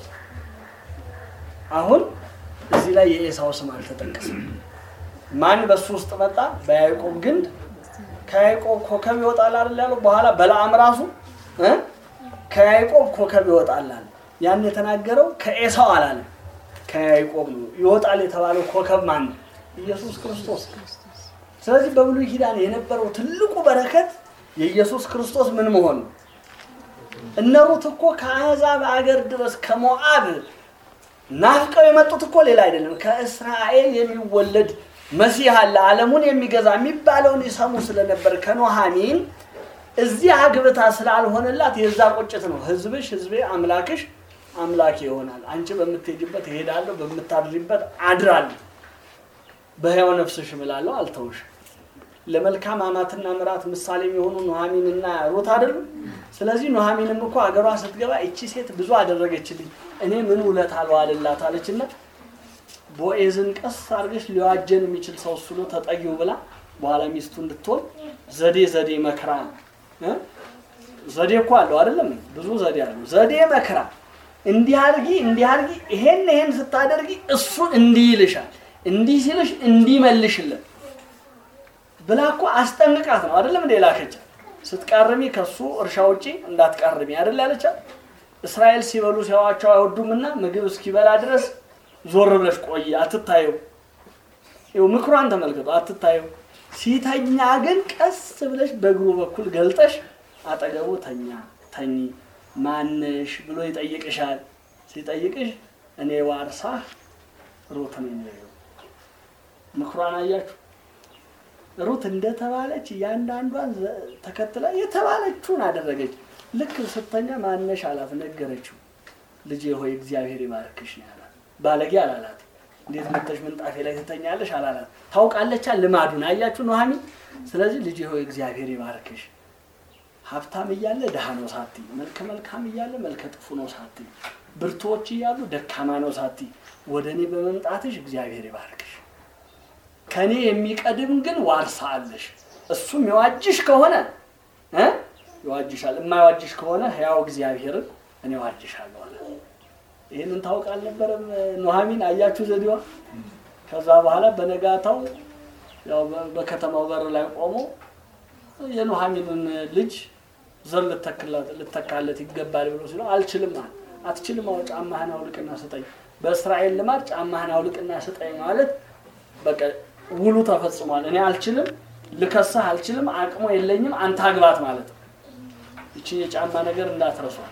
አሁን እዚህ ላይ የኤሳው ስም አልተጠቀሰም ማን በሱ ውስጥ መጣ በያዕቆብ ግንድ ከያዕቆብ ኮከብ ይወጣል አይደል ያለው በኋላ በለዓም ራሱ እ? ከያዕቆብ ኮከብ ይወጣል አለ ያን የተናገረው ከኤሳው አላለም ከያዕቆብ ነው ይወጣል የተባለው ኮከብ ማን ነው ኢየሱስ ክርስቶስ ስለዚህ በብሉይ ኪዳን የነበረው ትልቁ በረከት የኢየሱስ ክርስቶስ ምን መሆን ነው እነ ሩት እኮ ከአሕዛብ አገር ድረስ ከሞዓብ ናፍቀው የመጡት እኮ ሌላ አይደለም ከእስራኤል የሚወለድ መሲህ አለ ዓለሙን የሚገዛ የሚባለውን ይሰሙ ስለነበር ከኖሃሚን እዚህ አግብታ ስላልሆነላት የዛ ቁጭት ነው ህዝብሽ ህዝቤ አምላክሽ አምላኬ ይሆናል አንቺ በምትሄጅበት እሄዳለሁ በምታድሪበት አድራለሁ በሕያው ነፍስሽ እምላለሁ አልተውሽ ለመልካም አማትና ምራት ምሳሌ የሚሆኑ ኑሐሚንና ሩት አይደሉም ስለዚህ ኑሐሚንም እኮ አገሯ ስትገባ እቺ ሴት ብዙ አደረገችልኝ እኔ ምን ውለት አልዋልላት አለችና ቦኤዝን ቀስ አድርገሽ ሊዋጀን የሚችል ሰው እሱ ነው ተጠጊው ብላ በኋላ ሚስቱ እንድትሆን ዘዴ ዘዴ መክራ እ? ዘዴ እኮ አለው አይደለም ብዙ ዘዴ አለው ዘዴ መክራ እንዲህ አድርጊ እንዲህ አድርጊ ይሄን ይሄን ስታደርጊ እሱ እንዲህ ይልሻል እንዲህ ሲልሽ እንዲህ መልሽለት ብላ እኮ አስጠንቅቃት ነው አይደለም እንደ ላከቻት ስትቃርሚ ከሱ እርሻ ውጪ እንዳትቃርሚ አይደል ያለቻት እስራኤል ሲበሉ ሲያዋቸው አይወዱምና ምግብ እስኪበላ ድረስ ዞር ብለሽ ቆይ አትታየው ይኸው ምክሯን ተመልከቱ አትታየው ሲተኛ ግን ቀስ ብለሽ በእግሩ በኩል ገልጠሽ አጠገቡ ተኛ ተኚ ማነሽ ብሎ ይጠይቅሻል ሲጠይቅሽ እኔ ዋርሳህ ሩት ነኝ በይው ምክሯን አያችሁ ሩት እንደተባለች እያንዳንዷን ዘ- ተከትላ የተባለችውን አደረገች ልክ ስተኛ ማነሽ አላት ነገረችው ልጄ ሆይ እግዚአብሔር ይባርክሽ ነው ያላት ባለጌ አላላት እንዴት መጥተሽ ምንጣፌ ላይ ትተኛለሽ አላላት ታውቃለቻ ልማዱን አያችሁ ኑሐሚ ስለዚህ ልጄ ሆይ እግዚአብሔር ይባርክሽ ሀብታም እያለ ድሃ ነው ሳቲ መልከ መልካም እያለ መልከ ጥፉ ነው ሳቲ ብርቶች እያሉ ደካማ ነው ሳቲ ወደ እኔ በመምጣትሽ እግዚአብሔር ይባርክሽ ከኔ የሚቀድም ግን ዋርሳ አለሽ እሱም የዋጅሽ ከሆነ እ ይዋጅሻል የማይዋጅሽ ከሆነ ሕያው እግዚአብሔርን እኔ ዋጅሻለሁ አለ ይህንን ታውቅ አልነበረም ኑሐሚን አያችሁ ዘዴዋ ከዛ በኋላ በነጋታው ያው በ- በከተማው በር ላይ ቆሞ የኑሐሚንን ልጅ ዘር ልተክላት- ልተካለት ይገባል ብሎ ሲለው አልችልም አለ አትችልም አዎ ጫማህን አውልቅና ስጠኝ በእስራኤል ልማድ ጫማህን አውልቅና ስጠኝ ማለት በቃ ውሉ ተፈጽሟል እኔ አልችልም ልከሳህ አልችልም አቅሙ የለኝም አንተ አግባት ማለት ነው ይችን የጫማ ነገር እንዳትረሷል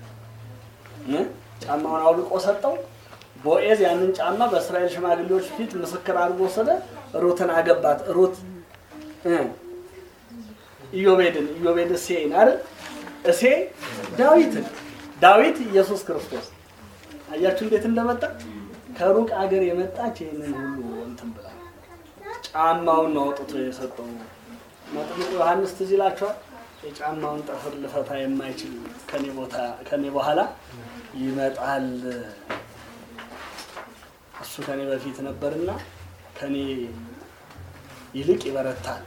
እ? ጫማውን አውልቆ ሰጠው ቦኤዝ ያንን ጫማ በእስራኤል ሽማግሌዎች ፊት ምስክር አድርጎ ወሰደ ሩትን አገባት ሩት እ? ኢዮቤድን ኢዮቤድ እሴይን አይደል እሴ ዳዊትን ዳዊት ኢየሱስ ክርስቶስ አያችሁ እንዴት እንደመጣ ከሩቅ አገር የመጣች ይህንን ሁሉ እንትን ብላ ጫማውን ነው አውጥቶ የሰጠው መጥምቁ ዮሐንስ ትዝ ይላችኋል የጫማውን ጠፍር ልፈታ የማይችል ከኔ ቦታ ከኔ በኋላ ይመጣል። እሱ ከኔ በፊት ነበርና ከኔ ይልቅ ይበረታል።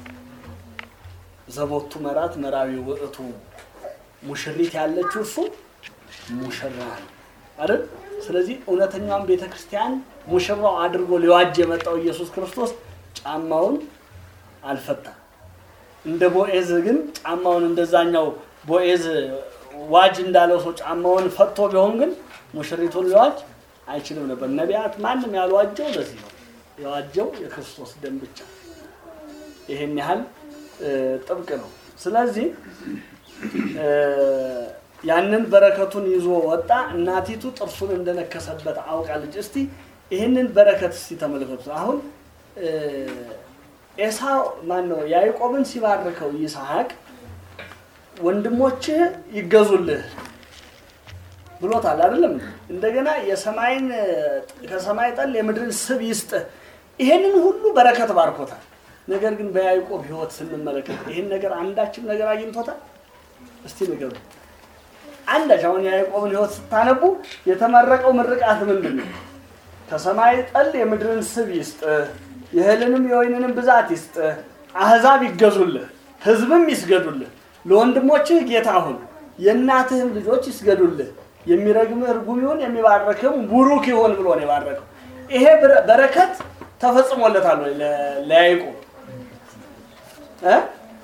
ዘቦቱ መራት መራዊ ውእቱ ሙሽሪት ያለችው እሱ ሙሽራ ነው አይደል? ስለዚህ እውነተኛውን ቤተ ክርስቲያን ሙሽራው አድርጎ ሊዋጅ የመጣው ኢየሱስ ክርስቶስ ጫማውን አልፈታም። እንደ ቦኤዝ ግን ጫማውን እንደዛኛው ቦኤዝ ዋጅ እንዳለው ሰው ጫማውን ፈቶ ቢሆን ግን ሙሽሪቱን ሊዋጅ አይችልም ነበር። ነቢያት ማንም ያልዋጀው ለዚህ ነው። የዋጀው የክርስቶስ ደም ብቻ። ይሄን ያህል እ፣ ጥብቅ ነው። ስለዚህ እ፣ ያንን በረከቱን ይዞ ወጣ። እናቲቱ ጥርሱን እንደነከሰበት አውቃለች። እስቲ ይህንን በረከት እስቲ ተመልከቱ። አሁን እ፣ ኤሳው ማን ነው ያዕቆብን ሲባርከው ይስሐቅ ወንድሞችህ ይገዙልህ ብሎታል አይደለም? እንደገና የሰማይን ከሰማይ ጠል የምድርን ስብ ይስጥህ። ይሄንን ሁሉ በረከት ባርኮታል። ነገር ግን በያዕቆብ ሕይወት ስንመለከት ይህን ነገር አንዳችም ነገር አግኝቶታል? እስቲ ንገሩ። አንዳች አሁን የያዕቆብን ሕይወት ስታነቡ የተመረቀው ምርቃት ምንድን ነው? ከሰማይ ጠል የምድርን ስብ ይስጥህ፣ የእህልንም የወይንንም ብዛት ይስጥህ፣ አሕዛብ ይገዙልህ፣ ሕዝብም ይስገዱልህ፣ ለወንድሞችህ ጌታ ሁን፣ የእናትህም ልጆች ይስገዱልህ፣ የሚረግምህ ርጉም ይሁን፣ የሚባረክህም ቡሩክ ይሁን ብሎ ነው የባረከው። ይሄ በረ- በረከት ተፈጽሞለታል ወይ ለ- ለያዕቆብ እ?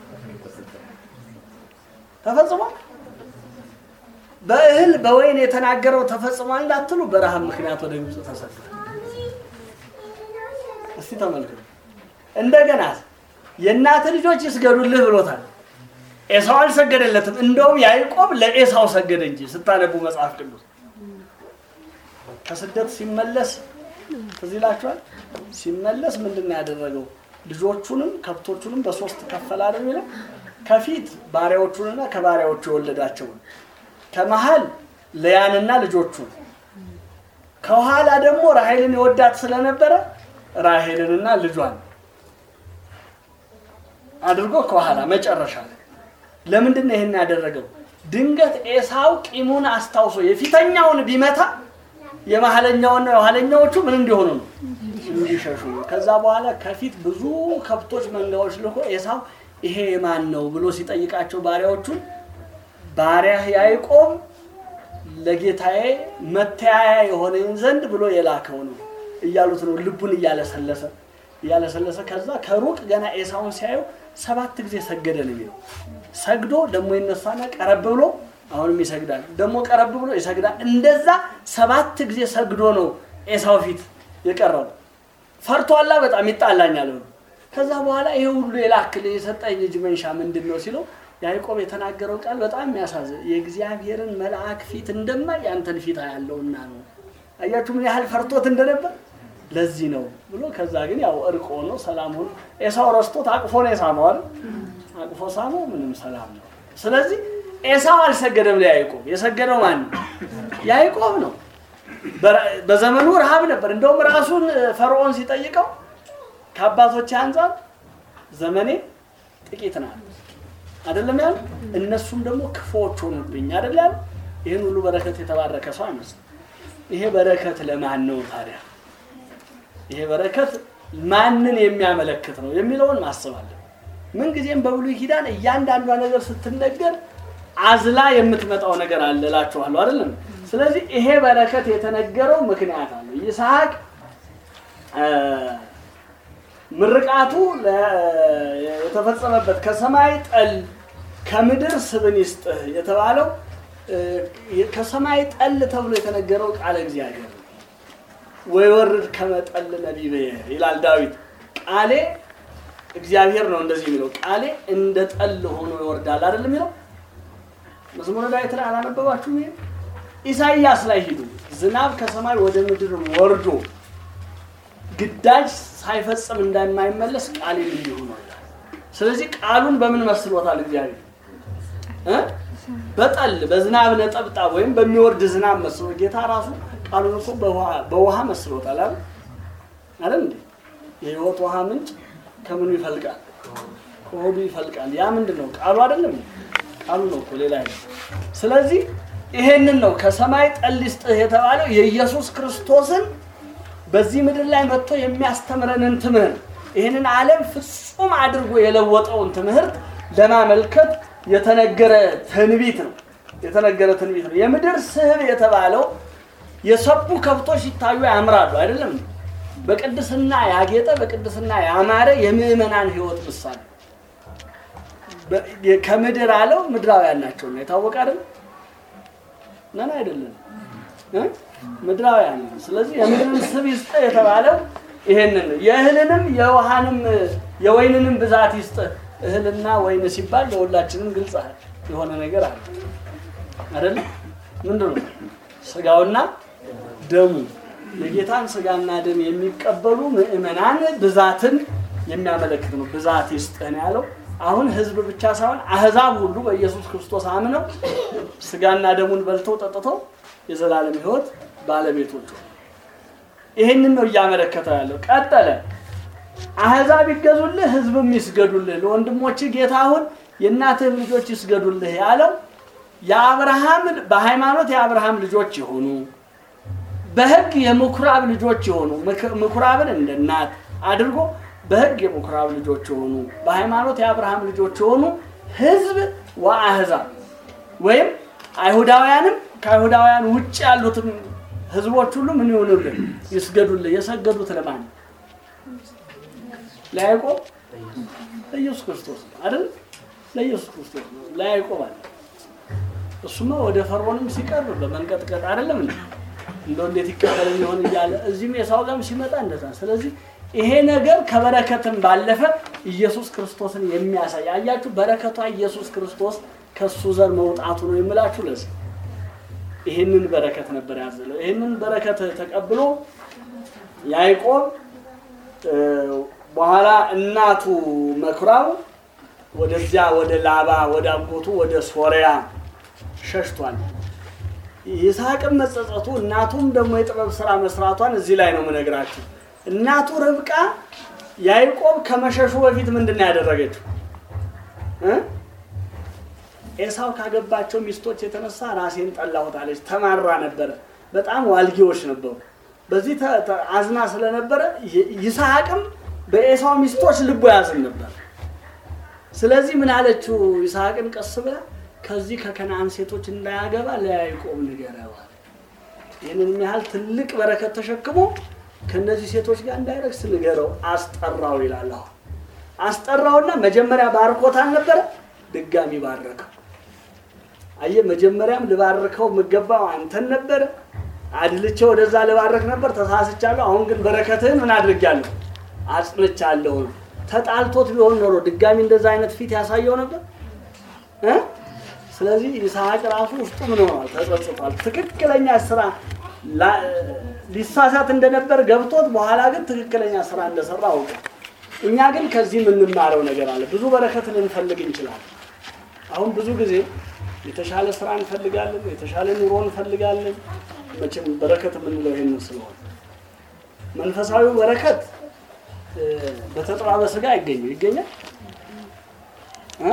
ተፈጽሟል። በእህል በወይን የተናገረው ተፈጽሟል እንዳትሉ በረሃብ ምክንያት ወደ ግብፅ ተሰዷል። እስቲ ተመልከቱ። እንደገና የእናት ልጆች ይስገዱልህ ብሎታል። ኤሳው አልሰገደለትም። እንደውም ያዕቆብ ለኤሳው ሰገደ እንጂ ስታነቡ መጽሐፍ ቅዱስ ከስደት ሲመለስ ትዝ ይላችኋል። ሲመለስ ምንድን ነው ያደረገው? ልጆቹንም ከብቶቹንም በሶስት ከፈለ አይደል የሚለው ከፊት ባሪያዎቹንና ከባሪያዎቹ የወለዳቸውን ከመሀል ለያንና ልጆቹን ከኋላ ደግሞ ራሔልን የወዳት ስለነበረ ራሔልንና ልጇን አድርጎ ከኋላ መጨረሻ ላይ ለምንድን ነው ይህን ያደረገው? ድንገት ኤሳው ቂሙን አስታውሶ የፊተኛውን ቢመታ የመሀለኛውና የኋለኛዎቹ ምን እንዲሆኑ ነው እንዲሸሹ። ከዛ በኋላ ከፊት ብዙ ከብቶች መንጋዎች ልኮ ኤሳው ይሄ የማን ነው ብሎ ሲጠይቃቸው ባሪያዎቹን ባሪያህ ያዕቆብ ለጌታዬ መተያያ የሆነኝ ዘንድ ብሎ የላከው ነው እያሉት ነው። ልቡን እያለሰለሰ እያለሰለሰ ከዛ ከሩቅ ገና ኤሳውን ሲያየው ሰባት ጊዜ ሰገደ ነው የሚለው። ሰግዶ ደግሞ ይነሳና ቀረብ ብሎ አሁንም ይሰግዳል፣ ደግሞ ቀረብ ብሎ ይሰግዳል። እንደዛ ሰባት ጊዜ ሰግዶ ነው ኤሳው ፊት የቀረበው። ፈርቷላ፣ በጣም ይጣላኛል ብሎ ከዛ በኋላ ይሄ ሁሉ የላክል የሰጠኝ እጅ መንሻ ምንድን ነው ሲለው ያዕቆብ የተናገረው ቃል በጣም የሚያሳዝን የእግዚአብሔርን መልአክ ፊት እንደማይ ያንተን ፊት ያለውና ነው። አያችሁ ምን ያህል ፈርቶት እንደነበር። ለዚህ ነው ብሎ ከዛ ግን ያው እርቅ ሆኖ ሰላም ሆኖ ኤሳው ረስቶት አቅፎ ነው የሳመው አይደል? አቅፎ ሳመው፣ ምንም ሰላም ነው። ስለዚህ ኤሳው አልሰገደም ለያዕቆብ። የሰገደው ማን ነው? ያዕቆብ ነው። በረ- በዘመኑ ረሃብ ነበር። እንደውም ራሱን ፈርዖን ሲጠይቀው ከአባቶች አንጻር ዘመኔ ጥቂት ናት አይደለም ያሉ እነሱም ደግሞ ክፉዎች ሆኑብኝ አይደል ያሉ ይህን ሁሉ በረከት የተባረከ ሰው አይመስልም። ይሄ በረከት ለማን ነው ታዲያ? ይሄ በረከት ማንን የሚያመለክት ነው የሚለውን ማሰብ አለ። ምንጊዜም በብሉይ ኪዳን እያንዳንዷ ነገር ስትነገር አዝላ የምትመጣው ነገር አለ እላችኋለሁ አይደለም። ስለዚህ ይሄ በረከት የተነገረው ምክንያት አለ። ይስሐቅ እ፣ ምርቃቱ ለ- የተፈጸመበት ከሰማይ ጠል ከምድር ስብን ይስጥህ የተባለው እ፣ ከሰማይ ጠል ተብሎ የተነገረው ቃለ እግዚአብሔር ነው። ወይወርድ ከመጠል ነቢብ ይላል ዳዊት። ቃሌ እግዚአብሔር ነው እንደዚህ የሚለው ቃሌ እንደ ጠል ሆኖ ይወርዳል አይደል የሚለው መዝሙረ ዳዊት ላይ አላነበባችሁም? ይሄ ኢሳይያስ ላይ ሂዱ። ዝናብ ከሰማይ ወደ ምድር ወርዶ ግዳጅ ሳይፈጽም እንደማይመለስ ቃሌም እንዲሁ ነው ይላል። ስለዚህ ቃሉን በምን መስሎታል እግዚአብሔር እ? በጠል በዝናብ ነጠብጣብ ወይም በሚወርድ ዝናብ መስሎ ጌታ ራሱ ቃሉን እኮ በውሃ- በውሃ መስሎታል አይደል አይደል እንዴ የህይወት ውሃ ምንጭ ከምኑ ይፈልቃል ከሆዱ ይፈልቃል። ያ ምንድን ነው? ቃሉ አይደለም? ቃሉ ነው እኮ ሌላ አይደለም። ስለዚህ ይሄንን ነው ከሰማይ ጠል ይስጥህ የተባለው የኢየሱስ ክርስቶስን በዚህ ምድር ላይ መጥቶ የሚያስተምረንን ትምህርት ይህንን ዓለም ፍጹም አድርጎ የለወጠውን ትምህርት ለማመልከት የተነገረ ትንቢት ነው። የተነገረ ትንቢት ነው። የምድር ስህብ የተባለው የሰቡ ከብቶች ሲታዩ ያምራሉ አይደለም? በቅድስና ያጌጠ በቅድስና ያማረ የምዕመናን ሕይወት ምሳሌ በ- ከምድር አለው ምድራውያን ናቸውና የታወቀ አይደል? ነን አይደለም እ? ምድራውያን ነን። ስለዚህ የምድርን ስብ ይስጥ የተባለው ይሄንን ነው። የእህልንም የውሃንም የወይንንም ብዛት ይስጥ። እህልና ወይን ሲባል ለሁላችንም ግልጽ የሆነ ነገር አለ አይደል? ምንድን ነው ስጋውና ደሙ የጌታን ስጋና ደም የሚቀበሉ ምዕመናን ብዛትን የሚያመለክት ነው። ብዛት ይስጥህ ነው ያለው። አሁን ህዝብ ብቻ ሳይሆን አህዛብ ሁሉ በኢየሱስ ክርስቶስ አምነው ስጋና ደሙን በልተው ጠጥተው የዘላለም ሕይወት ባለቤቶች ሆኑ። ይህንን ነው እያመለከተ ያለው። ቀጠለ። አህዛብ ይገዙልህ፣ ህዝብም ይስገዱልህ፣ ለወንድሞች ጌታ አሁን የእናትህ ልጆች ይስገዱልህ ያለው የአብርሃም በሃይማኖት የአብርሃም ልጆች የሆኑ በህግ የምኩራብ ልጆች የሆኑ ምክ- ምኩራብን እንደ እናት አድርጎ በህግ የምኩራብ ልጆች የሆኑ በሃይማኖት የአብርሃም ልጆች የሆኑ ህዝብ ወአህዛብ ወይም አይሁዳውያንም ከአይሁዳውያን ውጭ ያሉትም ህዝቦች ሁሉ ምን ይሆኑልን? ይስገዱልን። የሰገዱት ለማን ነው? ለያዕቆብ ለኢየሱስ ክርስቶስ ነው አይደል? ለኢየሱስ ክርስቶስ ነው። ለያዕቆብ አለ። እሱማ ወደ ፈርዖንም ሲቀርብ በመንቀጥቀጥ አይደለም እንዴ? እንደው እንዴት ይቀበል ይሆን እያለ እዚህም የሳው ጋርም ሲመጣ እንደዛ። ስለዚህ ይሄ ነገር ከበረከትም ባለፈ ኢየሱስ ክርስቶስን የሚያሳይ አያችሁ፣ በረከቷ ኢየሱስ ክርስቶስ ከሱ ዘር መውጣቱ ነው የምላችሁ። ለዚህ ይህንን በረከት ነበር ያዘለው። ይህንን በረከት ተቀብሎ ያዕቆብ እ፣ በኋላ እናቱ መኩራብ ወደዚያ ወደ ላባ ወደ አጎቱ ወደ ሶሪያ ሸሽቷል። ይስሐቅም መጸጸቱ እናቱም ደግሞ የጥበብ ስራ መስራቷን እዚህ ላይ ነው የምነግራችሁ። እናቱ ርብቃ ያዕቆብ ከመሸሹ በፊት ምንድን ነው ያደረገችው? እ? ኤሳው ካገባቸው ሚስቶች የተነሳ ራሴን ጠላሁት አለች። ተማራ ነበረ። በጣም ዋልጌዎች ነበሩ። በዚህ ተ- ተ- አዝና ስለነበረ ይ- ይስሐቅም በኤሳው ሚስቶች ልቦ ያዝን ነበር። ስለዚህ ምን አለችው? ይስሐቅን ቀስ ብላ ከዚህ ከከነአን ሴቶች እንዳያገባ ለያዕቆብ ንገረው አለ። ይህንን ያህል ትልቅ በረከት ተሸክሞ ከእነዚህ ሴቶች ጋር እንዳይረግስ ንገረው፣ አስጠራው ይላል። አሁን አስጠራውና መጀመሪያ ባርኮት አልነበረ፣ ድጋሚ ባረከው። አየህ፣ መጀመሪያም ልባርከው የምገባው አንተን ነበረ፣ አድልቼ ወደዛ ልባረክ ነበር፣ ተሳስቻለሁ። አሁን ግን በረከትህን ምን አድርጊያለሁ? አጽንቻለሁ። ተጣልቶት ቢሆን ኖሮ ድጋሚ እንደዛ አይነት ፊት ያሳየው ነበር እ? ስለዚህ ይስሐቅ ራሱ ውስጡ ምን ሆኗል? ተጸጽቷል። ትክክለኛ ስራ ላ- ሊሳሳት እንደነበር ገብቶት በኋላ ግን ትክክለኛ ስራ እንደሰራ አውቀ። እኛ ግን ከዚህ የምንማረው ነገር አለ። ብዙ በረከት ልንፈልግ እንችላለን። አሁን ብዙ ጊዜ የተሻለ ስራ እንፈልጋለን፣ የተሻለ ኑሮ እንፈልጋለን። መቼም በረከት የምንለው ይሄንን ስለሆነ መንፈሳዊው በረከት እ፣ በተጠባበ ስጋ አይገኝም። ይገኛል እ?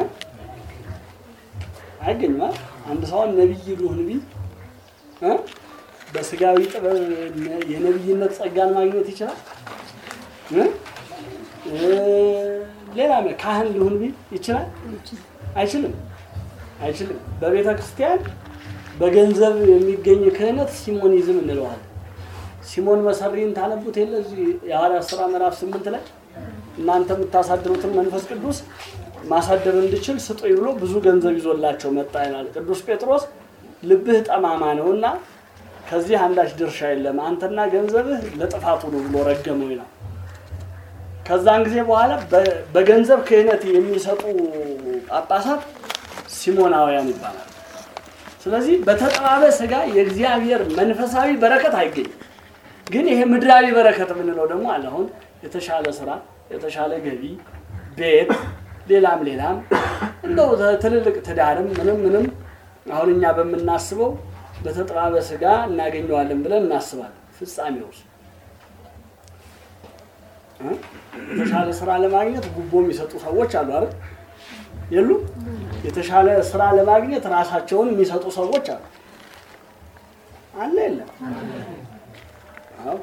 አይገኝም አይደል? አንድ ሰውን ነቢይ ልሁን ቢል እ? በስጋዊ ጥበብ የነቢይነት ጸጋን ማግኘት ይችላል እ? እ፣ ሌላ ካህን ልሁን ቢል ይችላል? አይችልም አይችልም። በቤተ ክርስቲያን በገንዘብ የሚገኝ ክህነት ሲሞኒዝም እንለዋለን። ሲሞን መሰሪን ታነቡት የለ እዚህ የሐዋርያት ሥራ ምዕራፍ ስምንት ላይ እናንተ የምታሳድሩትን መንፈስ ቅዱስ ማሳደር እንድችል ስጡኝ ብሎ ብዙ ገንዘብ ይዞላቸው መጣ ይላል። ቅዱስ ጴጥሮስ ልብህ ጠማማ ነውና ከዚህ አንዳች ድርሻ የለም፣ አንተና ገንዘብህ ለጥፋቱ ነው ብሎ ረገመው ይላል። ከዛን ጊዜ በኋላ በ- በገንዘብ ክህነት የሚሰጡ ጳጳሳት ሲሞናውያን ይባላል። ስለዚህ በተጠባበ ስጋ የእግዚአብሔር መንፈሳዊ በረከት አይገኝም። ግን ይሄ ምድራዊ በረከት የምንለው ደግሞ አለ። አሁን የተሻለ ስራ፣ የተሻለ ገቢ፣ ቤት፣ ሌላም ሌላም እንደው ትልልቅ ትዳርም ምንም ምንም አሁን እኛ በምናስበው በተጠባበ ስጋ እናገኘዋለን ብለን እናስባለን። ፍጻሜውስ እ? የተሻለ ስራ ለማግኘት ጉቦ የሚሰጡ ሰዎች አሉ አይደል? የሉ? የተሻለ ስራ ለማግኘት ራሳቸውን የሚሰጡ ሰዎች አሉ። አለ የለም? አዎ።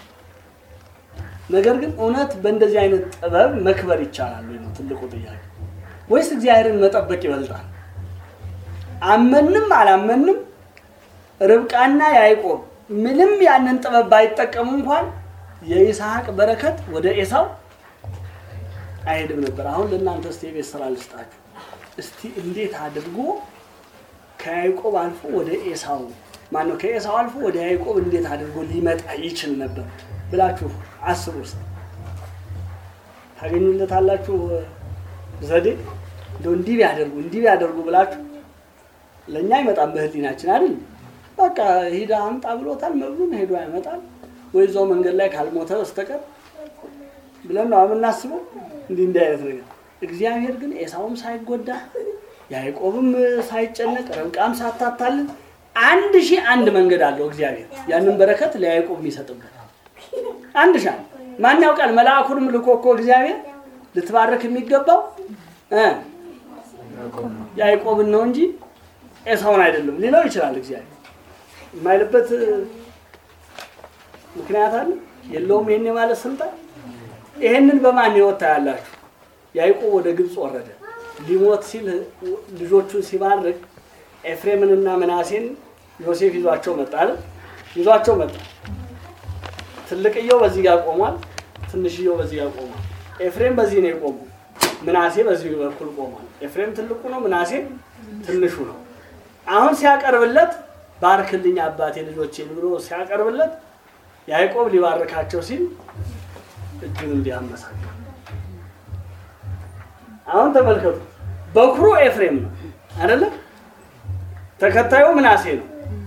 ነገር ግን እውነት በእንደዚህ አይነት ጥበብ መክበር ይቻላል ወይ ነው ትልቁ ጥያቄ። ወይስ እግዚአብሔርን መጠበቅ ይበልጣል? አመንም አላመንም ርብቃና ያዕቆብ ምንም ያንን ጥበብ ባይጠቀሙ እንኳን የይስሐቅ በረከት ወደ ኤሳው አይሄድም ነበር። አሁን ለእናንተ እስቲ የቤት ስራ ልስጣችሁ። እስቲ እንዴት አድርጎ ከያዕቆብ አልፎ ወደ ኤሳው ማነው ከኤሳው አልፎ ወደ ያዕቆብ እንዴት አድርጎ ሊመጣ ይችል ነበር ብላችሁ አስቡ ውስጥ ታገኙለታላችሁ ዘዴ እንደው እንዲህ ቢያደርጉ እንዲህ ቢያደርጉ ብላችሁ ለእኛ አይመጣም በህሊናችን አይደል በቃ ሂዳ አምጣ ብሎታል መብሉን ሄዶ ያመጣል ወይ እዛው መንገድ ላይ ካልሞተ በስተቀር ብለን ነው የምናስበው እንዲህ እንዲህ አይነት ነገር እግዚአብሔር ግን ኤሳውም ሳይጎዳ ያዕቆብም ሳይጨነቅ ርብቃም ሳታታልን አንድ ሺህ አንድ መንገድ አለው እግዚአብሔር ያንን በረከት ለያዕቆብ የሚሰጥበት አንድ ሺህ አንድ ማን ያውቃል መልአኩንም ልኮ እኮ እግዚአብሔር ልትባረክ የሚገባው እ ያዕቆብን ነው እንጂ ኤሳውን አይደለም ሊለው ይችላል እግዚአብሔር የማይልበት ምክንያት አለ የለውም ይሄን የማለት ስልጣን ይሄንን በማን ህይወት ታያላችሁ ያዕቆብ ወደ ግብፅ ወረደ ሊሞት ሲል ልጆቹን ሲባርክ ኤፍሬምንና ምናሴን ዮሴፍ ይዟቸው መጣ አይደል ይዟቸው መጣ ትልቅየው በዚህ ጋር ቆሟል ትንሽየው በዚህ ጋር ቆሟል ኤፍሬም በዚህ ነው የቆመው ምናሴ በዚህ በኩል ቆሟል ኤፍሬም ትልቁ ነው ምናሴ ትንሹ ነው አሁን ሲያቀርብለት ባርክልኝ አባቴ ልጆቼን ብሎ ሲያቀርብለት ያዕቆብ ሊባርካቸው ሲል እጁን እንዲያመሳል አሁን ተመልከቱ በኩሩ ኤፍሬም ነው አይደለ ተከታዩ ምናሴ ነው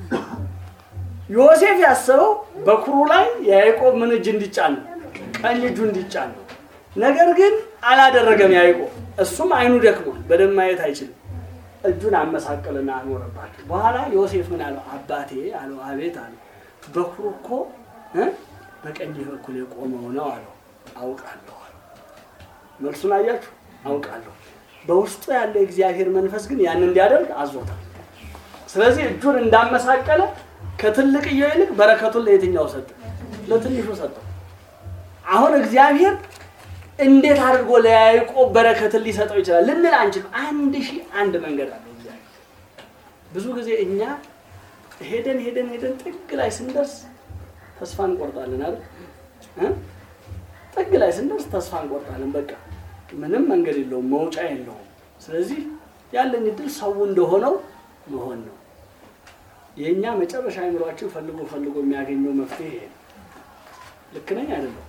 ዮሴፍ ያሰበው በኩሩ ላይ የያዕቆብ ምን እጅ እንዲጫን ነው ቀኝ እጁ እንዲጫን ነው ነገር ግን አላደረገም ያዕቆብ እሱም አይኑ ደክሟል በደንብ ማየት አይችልም እጁን አመሳቀልና አኖረባቸው በኋላ ዮሴፍ ምን አለው አባቴ አለው አቤት አለው በኩሩ እኮ እ በቀኝ በኩል የቆመው ነው አለው አውቃለሁ አለው መልሱን አያችሁ አውቃለሁ በውስጡ ያለ የእግዚአብሔር መንፈስ ግን ያን እንዲያደርግ አዞታል ስለዚህ እጁን እንዳመሳቀለ ከትልቅየው ይልቅ በረከቱን ለየትኛው ሰጠ ለትንሹ ሰጠው አሁን እግዚአብሔር እንዴት አድርጎ ለያዕቆብ በረከትን ሊሰጠው ይችላል ልንል አንችልም አንድ ሺህ አንድ መንገድ አለው እግዚአብሔር ብዙ ጊዜ እኛ ሄደን ሄደን ሄደን ጥግ ላይ ስንደርስ ተስፋ እንቆርጣለን አይደል እ? ጥግ ላይ ስንደርስ ተስፋ እንቆርጣለን በቃ ምንም መንገድ የለውም መውጫ የለውም ስለዚህ ያለኝ እድል ሰው እንደሆነው መሆን ነው የእኛ መጨረሻ አይምሯችን ፈልጎ ፈልጎ የሚያገኘው መፍትሄ ይሄ ነው ልክ ነኝ አይደለም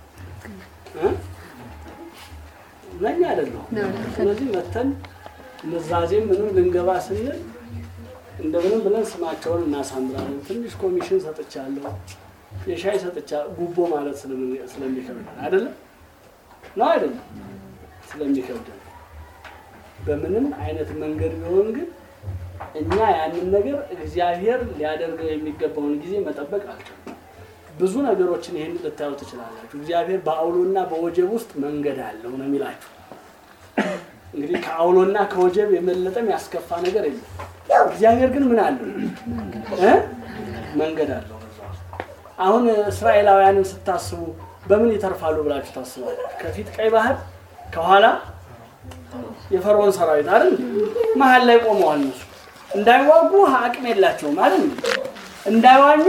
ነኝ አይደለሁም ስለዚህ መተን ምዛዜም ምንም ልንገባ ስንል እንደምንም ብለን ስማቸውን እናሳምራለን ትንሽ ኮሚሽን ሰጥቻለሁ የሻይ ሰጥቻ ጉቦ ማለት ስለምን- ስለሚከብደን አይደለም ነው አይደለም ስለሚከብደን በምንም አይነት መንገድ ቢሆን ግን እኛ ያንን ነገር እግዚአብሔር ሊያደርገው የሚገባውን ጊዜ መጠበቅ አልቻልንም። ብዙ ነገሮችን ይህን ልታዩ ትችላላችሁ። እግዚአብሔር በአውሎና በወጀብ ውስጥ መንገድ አለው ነው የሚላችሁ። እንግዲህ ከአውሎና ከወጀብ የመለጠም ያስከፋ ነገር የለም። እግዚአብሔር ግን ምን አለው እ? መንገድ አለው በዛ ውስጥ። አሁን እስራኤላውያንን ስታስቡ በምን ይተርፋሉ ብላችሁ ታስባላችሁ? ከፊት ቀይ ባህር፣ ከኋላ የፈርዖን ሰራዊት አይደል? መሀል ላይ ቆመዋል እነሱ እንዳይዋጉ አቅም የላቸውም አይደል? እንዳይዋኙ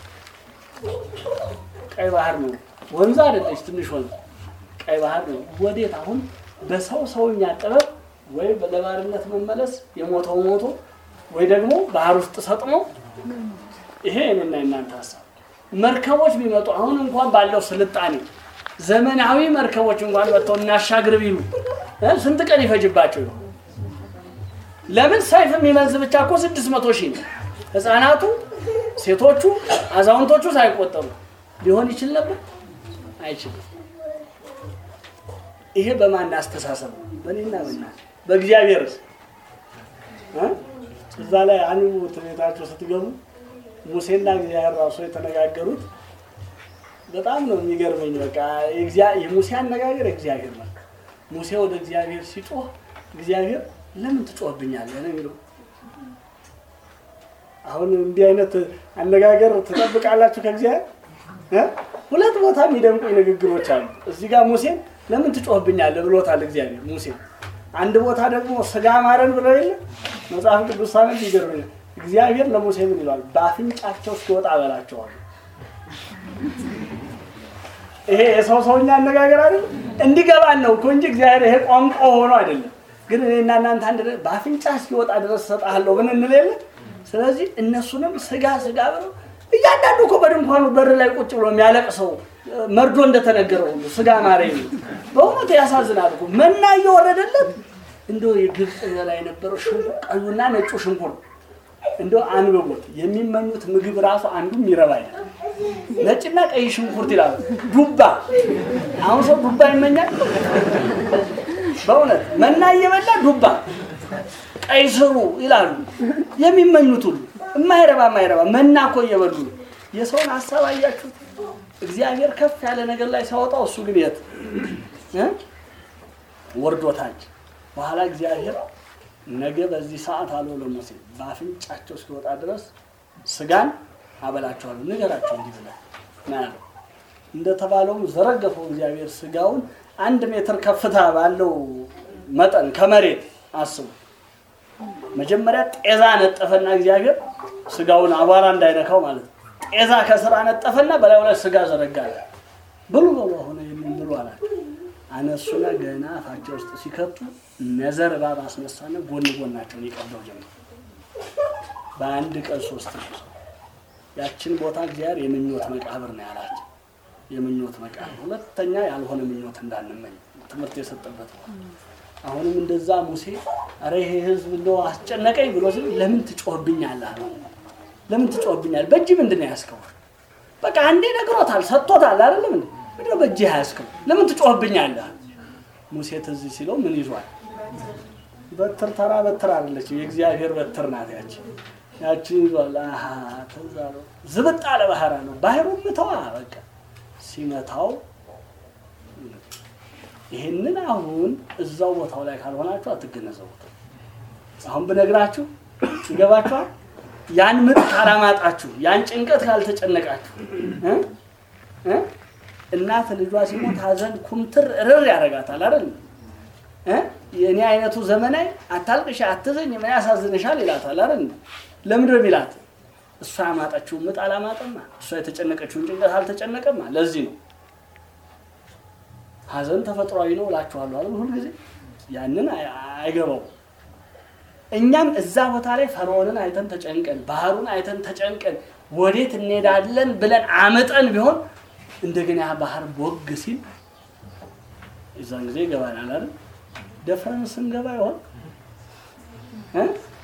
ቀይ ባህር ነው። ወንዝ አይደለች፣ ትንሽ ወንዝ ቀይ ባህር ነው። ወዴት አሁን በሰው ሰውኛ ጥበብ ወይ ለባርነት መመለስ የሞተው ሞቶ ወይ ደግሞ ባህር ውስጥ ሰጥሞ ይሄ የኔና የናንተ ሀሳብ። መርከቦች ቢመጡ አሁን እንኳን ባለው ስልጣኔ ዘመናዊ መርከቦች እንኳን መጥተው እናሻግር ቢሉ እ ስንት ቀን ይፈጅባቸው ይሆን? ለምን ሰይፍ የሚመዝ ብቻ እኮ ስድስት መቶ ሺህ ነው። ህፃናቱ፣ ሴቶቹ፣ አዛውንቶቹ ሳይቆጠሩ ሊሆን ይችል ነበር? አይችልም። ይሄ በማን አስተሳሰብ ነው? በእኔና በእናንተ በእግዚአብሔርስ እ? እዛ ላይ አንቡ ቤታቸው ስትገቡ ሙሴና እግዚአብሔር ራሱ የተነጋገሩት በጣም ነው የሚገርመኝ። በቃ የእግዚአ- የሙሴ አነጋገር እግዚአብሔር ነው። ሙሴ ወደ እግዚአብሔር ሲጮህ እግዚአብሔር ለምን ትጮህብኛለህ ነው የሚለው። አሁን እንዲህ አይነት አነጋገር ትጠብቃላችሁ ከእግዚአብሔር እ? ሁለት ቦታ የሚደንቁኝ ንግግሮች አሉ። እዚህ ጋር ሙሴን ለምን ትጮህብኛለህ ብሎታል እግዚአብሔር ሙሴ። አንድ ቦታ ደግሞ ስጋ ማረን ብለው የለ መጽሐፍ ቅዱስ ሳነብ ይገርመኛል። እግዚአብሔር ለሙሴ ምን ይለዋል? በአፍንጫቸው እስኪወጣ በላቸዋል። ይሄ የሰው ሰውኛ አነጋገር አይደለም። እንዲገባን ነው እኮ እንጂ እግዚአብሔር ይሄ ቋንቋ ሆኖ አይደለም። ግን እኔና እናንተ አንድ ነገር በአፍንጫ እስኪወጣ ድረስ እሰጥሃለሁ ምን እንል የለ። ስለዚህ እነሱንም ስጋ ስጋ ብለው እያንዳንዱ እኮ በድንኳኑ በር ላይ ቁጭ ብሎ የሚያለቅሰው መርዶ እንደተነገረው ሁሉ ስጋ ማረኝ ነው። በእውነት ያሳዝናል እኮ መና እየወረደለት እንደው የግብፅ በላይ የነበረው ሽንኩር ቀዩና ነጩ ሽንኩር እንደው አንብቦት የሚመኙት ምግብ ራሱ አንዱ የሚረባ አይደለም። ነጭና ቀይ ሽንኩርት ይላሉ። ዱባ አሁን ሰው ዱባ ይመኛል። በእውነት መና እየበላ ዱባ፣ ቀይ ስሩ ይላሉ የሚመኙት ሁሉ የማይረባ የማይረባ መና እኮ እየበሉ ነው። የሰውን ሀሳብ አያችሁት? እግዚአብሔር ከፍ ያለ ነገር ላይ ሲያወጣው እሱ ግን የት እ? ወርዶ ታች። በኋላ እግዚአብሔር ነገ በዚህ ሰዓት አለው ለሙሴ በአፍንጫቸው እስኪወጣ ድረስ ስጋን አበላቸዋለሁ፣ ንገራቸው እንዲህ ብለህ ነው ያለው። እንደተባለውም ዘረገፈው እግዚአብሔር ስጋውን አንድ ሜትር ከፍታ ባለው መጠን ከመሬት አስቡ። መጀመሪያ ጤዛ ነጠፈና እግዚአብሔር ስጋውን አቧራ እንዳይነካው ማለት ነው። ጤዛ ከስራ ነጠፈና በላዩ ላይ ስጋ ዘረጋለ። ብሉ በሉ አሁን ይህንን ብሉ አላቸው። አነሱና ገና አፋቸው ውስጥ ሲከቱ ነዘር እባብ አስነሳና ጎን ጎናቸውን ይቀደው ጀመር። በአንድ ቀን ሶስት ጊዜ ያችን ቦታ እግዚአብሔር የምኞት መቃብር ነው ያላቸው። የምኞት መቃብር፣ ሁለተኛ ያልሆነ ምኞት እንዳንመኝ ትምህርት የሰጠበት ነው። አሁንም እንደዛ ሙሴ አረ ይሄ ህዝብ እንደው አስጨነቀኝ ብሎ ሲል ለምን ትጮህብኛለህ አለው። ለምን ትጮህብኛለህ? በእጅ ምንድን ነው ያዝከው? በቃ አንዴ ነግሮታል፣ ሰጥቶታል። አይደለም እንዴ? ምንድን ነው በእጅ ያዝከው? ለምን ትጮህብኛለህ? ሙሴ ትዝ ሲለው ምን ይዟል? በትር ተራ በትር አይደለችም፣ የእግዚአብሔር በትር ናት ያቺ ያቺን ይዟል። አሀ ትዝ አለው። ዝብጥ አለ ባህር አለው። ባህሩ ምተዋ በቃ ሲመታው ይሄንን አሁን እዛው ቦታው ላይ ካልሆናችሁ አትገነዘቡት። አሁን ብነግራችሁ ይገባችኋል። ያን ምጥ ካላማጣችሁ፣ ያን ጭንቀት ካልተጨነቃችሁ እ እ እናት ልጇ ሲሞት ሀዘን ኩምትር ርር ያደርጋታል አይደል እ የእኔ አይነቱ ዘመናዊ አታልቅሽ፣ አትዘኝ፣ ምን ያሳዝንሻል ይላታል አይደል ለምንድን ነው የሚላት? እሷ ያማጠችውን ምጥ አላማጠማ፣ እሷ የተጨነቀችውን ጭንቀት አልተጨነቀማ። ለዚህ ነው ሀዘን ተፈጥሯዊ ነው እላችኋለሁ አይደል ሁልጊዜ ያንን አይ- አይገባው እኛም እዛ ቦታ ላይ ፈርዖንን አይተን ተጨንቀን ባህሩን አይተን ተጨንቀን ወዴት እንሄዳለን ብለን አመጠን ቢሆን እንደገና ያ ባህር ቦግ ሲል የዛን ጊዜ ይገባናል አይደል ደፍረን ስንገባ ይሆን እ?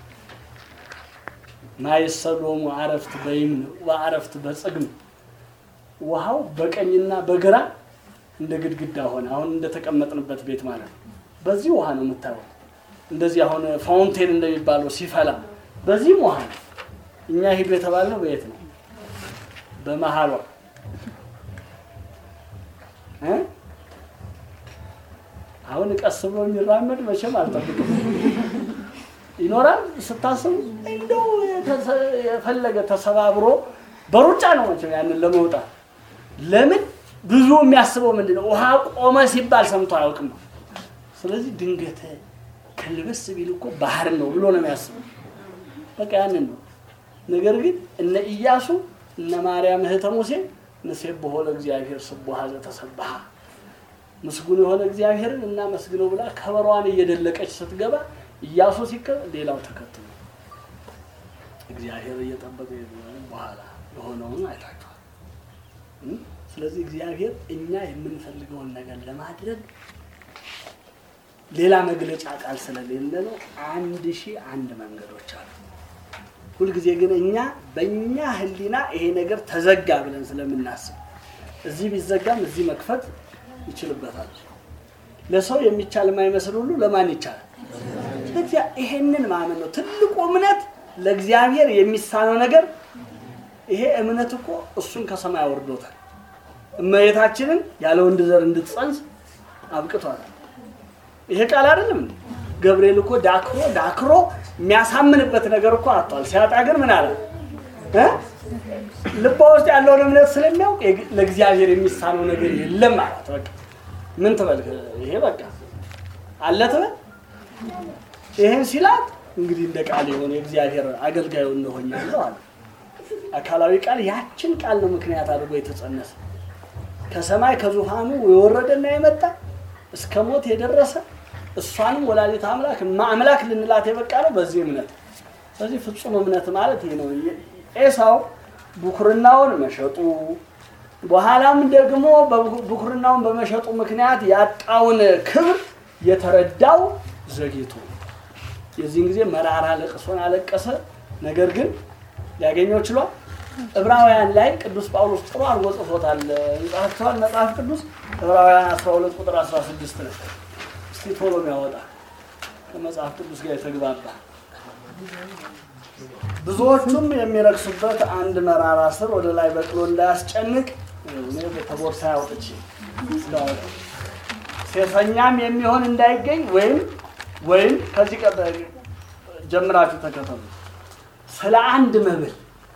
ማይሰሎሙ አረፍት በይምን ወአረፍት በጽግም ውሃው በቀኝና በግራ እንደ ግድግዳ ሆነ። አሁን እንደተቀመጥንበት ቤት ማለት ነው። በዚህ ውሃ ነው የምታየው። እንደዚህ አሁን ፋውንቴን እንደሚባለው ሲፈላ በዚህም ውሃ ነው። እኛ ሂዱ የተባልነው በየት ነው? በመሀሏ እ? አሁን ቀስ ብሎ የሚራመድ መቼም አልጠብቅም። ይኖራል ስታስቡ እንደው የተሰ- የፈለገ ተሰባብሮ በሩጫ ነው መቼም ያንን ለመውጣት ለምን ብዙ የሚያስበው ምንድን ነው? ውሃ ቆመ ሲባል ሰምቶ አያውቅም። ስለዚህ ድንገት ከልበስ ቢል እኮ ባህር ነው ብሎ ነው የሚያስበው። በቃ ያንን ነው። ነገር ግን እነ ኢያሱ እነ ማርያም እህተ ሙሴ ንሴብሖ ለእግዚአብሔር ስቡሐ ዘተሰብሐ ምስጉን የሆነ እግዚአብሔርን እናመስግነው ብላ ከበሯን እየደለቀች ስትገባ ኢያሱ ሲከብ ሌላው ተከትሎ እግዚአብሔር እየጠበቀ በኋላ የሆነውን አይታችኋል። እም? ስለዚህ እግዚአብሔር እኛ የምንፈልገውን ነገር ለማድረግ ሌላ መግለጫ ቃል ስለሌለ ነው አንድ ሺህ አንድ መንገዶች አሉ። ሁልጊዜ ግን እኛ በእኛ ሕሊና ይሄ ነገር ተዘጋ ብለን ስለምናስብ እዚህ ቢዘጋም እዚህ መክፈት ይችልበታል። ለሰው የሚቻል የማይመስል ሁሉ ለማን ይቻላል? ለእግዚአ- ይሄንን ማመን ነው ትልቁ እምነት። ለእግዚአብሔር የሚሳነው ነገር ይሄ እምነት እኮ እሱን ከሰማይ አወርዶታል። እመቤታችንን ያለ ወንድ ዘር እንድትጸንስ አብቅቷል። ይሄ ቃል አይደለም እንዴ? ገብርኤል እኮ ዳክሮ ዳክሮ የሚያሳምንበት ነገር እኮ አጥቷል። ሲያጣ ግን ምን አለ እ ልቧ ውስጥ ያለውን እምነት ስለሚያውቅ የግ- ለእግዚአብሔር የሚሳነው ነገር የለም ማለት በቃ ምን ትበል ይሄ በቃ አለ ትበል ይሄን ሲላት እንግዲህ እንደ ቃል የሆነ የእግዚአብሔር አገልጋዩ እንሆኛለሁ አለ። አካላዊ ቃል ያችን ቃል ነው ምክንያት አድርጎ የተጸነሰ ከሰማይ ከዙፋኑ የወረደና የመጣ እስከ ሞት የደረሰ እሷንም ወላዲተ አምላክ እማ አምላክ ልንላት የበቃ ነው በዚህ እምነት። ስለዚህ ፍጹም እምነት ማለት ይሄ ነው። ኤሳው ብኩርናውን መሸጡ በኋላም ደግሞ ብኩርናውን በመሸጡ ምክንያት ያጣውን ክብር የተረዳው ዘግይቶ ነው። የዚህን ጊዜ መራራ ለቅሶን አለቀሰ። ነገር ግን ሊያገኘው ችሏል። ዕብራውያን ላይ ቅዱስ ጳውሎስ ጥሩ አድርጎ ጽፎታል። ይጻፍተዋል መጽሐፍ ቅዱስ ዕብራውያን 12 ቁጥር 16 ነው። እስቲ ቶሎ የሚያወጣ ከመጽሐፍ ቅዱስ ጋር የተግባባ ብዙዎቹም የሚረክሱበት አንድ መራራ ስር ወደ ላይ በቅሎ እንዳያስጨንቅ እኔ ከቦርሳ ያውጥቼ ስለዋወጣ ሴሰኛም የሚሆን እንዳይገኝ ወይም ወይም ከዚህ ቀጥ ጀምራችሁ ተከተሉ። ስለ አንድ መብል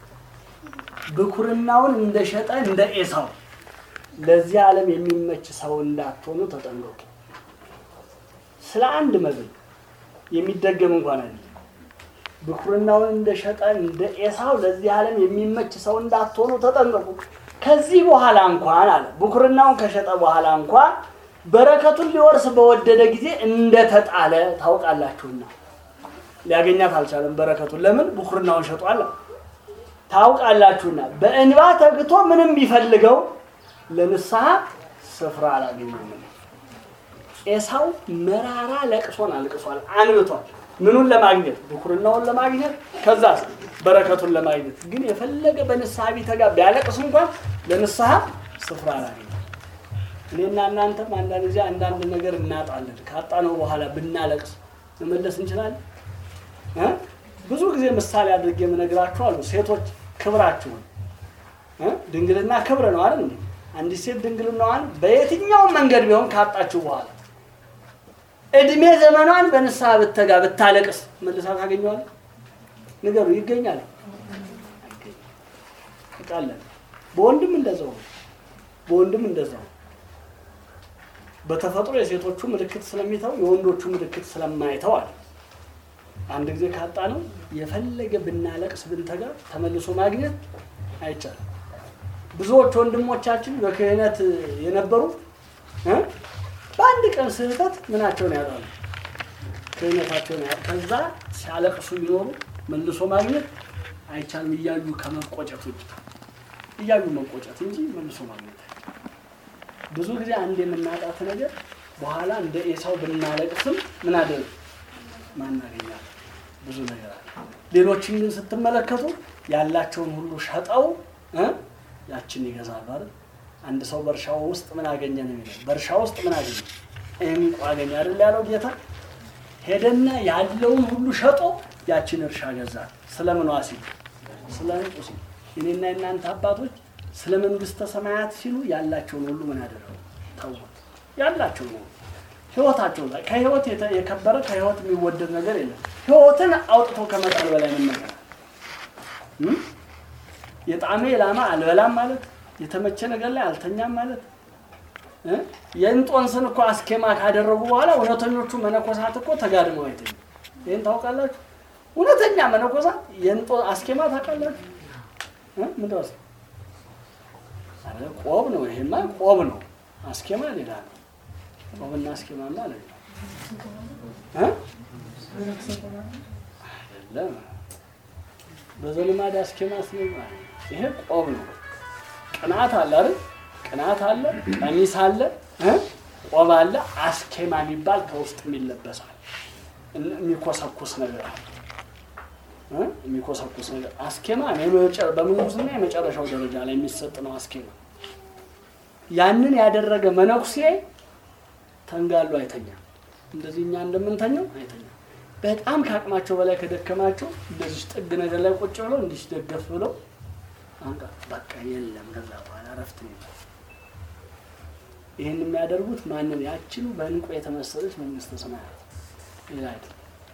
ብኩርናውን እንደሸጠ እንደ ኤሳው ለዚህ ዓለም የሚመች ሰው እንዳትሆኑ ተጠንቀቁ። ስለ አንድ መብል የሚደገም እንኳን አይደለም። ብኩርናውን እንደሸጠ እንደ ኤሳው ለዚህ ዓለም የሚመች ሰው እንዳትሆኑ ተጠንቀቁ። ከዚህ በኋላ እንኳን አለ ብኩርናውን ከሸጠ በኋላ እንኳን በረከቱን ሊወርስ በወደደ ጊዜ እንደተጣለ ታውቃላችሁና ሊያገኛት አልቻለም። በረከቱን ለምን ብኩርናውን ሸጧል? ታውቃላችሁና በእንባ ተግቶ ምንም ቢፈልገው ለንስሐ ስፍራ አላገኘም። ኤሳው መራራ ለቅሶን አልቅሷል፣ አንብቷል። ምኑን ለማግኘት ብኩርናውን ለማግኘት ከዛስ በረከቱን ለማግኘት ግን የፈለገ በንስሐ ቢተጋ ቢያለቅስ እንኳን ለንስሐ ስፍራ አላገኘም። እኔና እናንተም አንዳንድ ጊዜ አንዳንድ ነገር እናጣለን። ካጣነው በኋላ ብናለቅስ መመለስ እንችላለን። እ? ብዙ ጊዜ ምሳሌ አድርጌ የምነግራችሁ አሉ። ሴቶች ክብራችሁን እ? ድንግልና ክብር ነው አይደል እንዴ? አንዲት ሴት ድንግልናዋን በየትኛውም መንገድ ቢሆን ካጣችሁ በኋላ እድሜ ዘመኗን በንስሐ ብተጋ ብታለቅስ መልሳ ታገኘዋለህ? ንገሩ፣ ይገኛል? አይገኝም። በወንድም እንደዛው ነው። በወንድም እንደዛው በተፈጥሮ የሴቶቹ ምልክት ስለሚተው የወንዶቹ ምልክት ስለማይተው አለ። አንድ ጊዜ ካጣ ነው የፈለገ ብናለቅስ ብንተጋ ተመልሶ ማግኘት አይቻልም። ብዙዎች ወንድሞቻችን በክህነት የነበሩ እ በአንድ ቀን ስህተት ምናቸውን ያጣሉ፣ ክህነታቸውን ያ ከዛ ሲያለቅሱ ቢኖሩ መልሶ ማግኘት አይቻልም። እያዩ ከመቆጨት ውጭ እያዩ መቆጨት እንጂ መልሶ ማግኘት ብዙ ጊዜ አንድ የምናጣት ነገር በኋላ እንደ ኤሳው ብናለቅስም ምን አደረግ ማናገኛል ብዙ ነገር አለ። ሌሎችን ግን ስትመለከቱ ያላቸውን ሁሉ ሸጠው እ ያችን ይገዛሉ አይደል? አንድ ሰው በእርሻው ውስጥ ምን አገኘ ነው የሚለው። በእርሻ ውስጥ ምን አገኘ? እንቁ አገኘ አይደል ያለው ጌታ። ሄደና ያለውን ሁሉ ሸጦ ያችን እርሻ ገዛ። ስለምን ሲል ስለ እንቁ ሲል እኔና የእናንተ አባቶች ስለ መንግስተ ሰማያት ሲሉ ያላቸውን ሁሉ ምን አደረጉ? ተዉት። ያላቸውን ሁሉ ህይወታቸው ላይ ከህይወት የተ- የከበረ ከህይወት የሚወደድ ነገር የለም። ህይወትን አውጥቶ ከመጣል በላይ ምን ነገር አለ? እም? የጣመ የላማ አልበላም ማለት የተመቸ ነገር ላይ አልተኛም ማለት እ? የእንጦንስን እኮ አስኬማ ካደረጉ በኋላ እውነተኞቹ መነኮሳት እኮ ተጋድመው አይተኙ። ይህን ታውቃላችሁ? እውነተኛ መነኮሳት የእንጦ አስኬማ ታውቃላችሁ? እ? ምንድን ነው? አረ ቆብ ነው። ይሄማ ቆብ ነው። አስኬማ ሌላ ነው። ቆብና አስኬማማ ሌላ እ? አይደለም። በዘልማድ አስኬማ ስለ ይሄ ቆብ ነው። ቅናት አለ አይደል? ቅናት አለ፣ ቀሚስ አለ፣ እ? ቆብ አለ። አስኬማ የሚባል ከውስጥ የሚለበሳል እን- የሚኮሰኩስ ነገር አለ እ? የሚኮሰኩስ ነገር አስኬማ የመጨ- በምንኩስና የመጨረሻው ደረጃ ላይ የሚሰጥ ነው። አስኬማ ያንን ያደረገ መነኩሴ ተንጋሉ አይተኛም። እንደዚህ እኛ እንደምንተኘው አይተኛም። በጣም ከአቅማቸው በላይ ከደከማቸው እንደዚህ ጥግ ነገር ላይ ቁጭ ብለው እንዲህ ደገፍ ብለው አንቃ በቃ የለም። ከዛ በኋላ እረፍት ነው። ይህን የሚያደርጉት ማንን? ያችኑ በእንቁ የተመሰለች መንግስተ ሰማያት ሌላ አይደለም።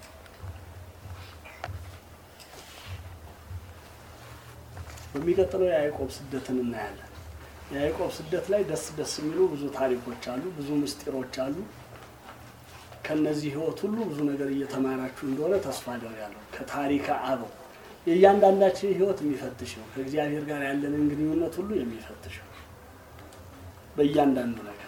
በሚቀጥለው የያዕቆብ ስደትን እናያለን። የያዕቆብ ስደት ላይ ደስ ደስ የሚሉ ብዙ ታሪኮች አሉ፣ ብዙ ምስጢሮች አሉ። ከነዚህ ህይወት ሁሉ ብዙ ነገር እየተማራችሁ እንደሆነ ተስፋ አደርጋለሁ። ከታሪከ አበው የእያንዳንዳችን ህይወት የሚፈትሽ ነው። ከእግዚአብሔር ጋር ያለንን ግንኙነት ሁሉ የሚፈትሽ ነው። በእያንዳንዱ ነገር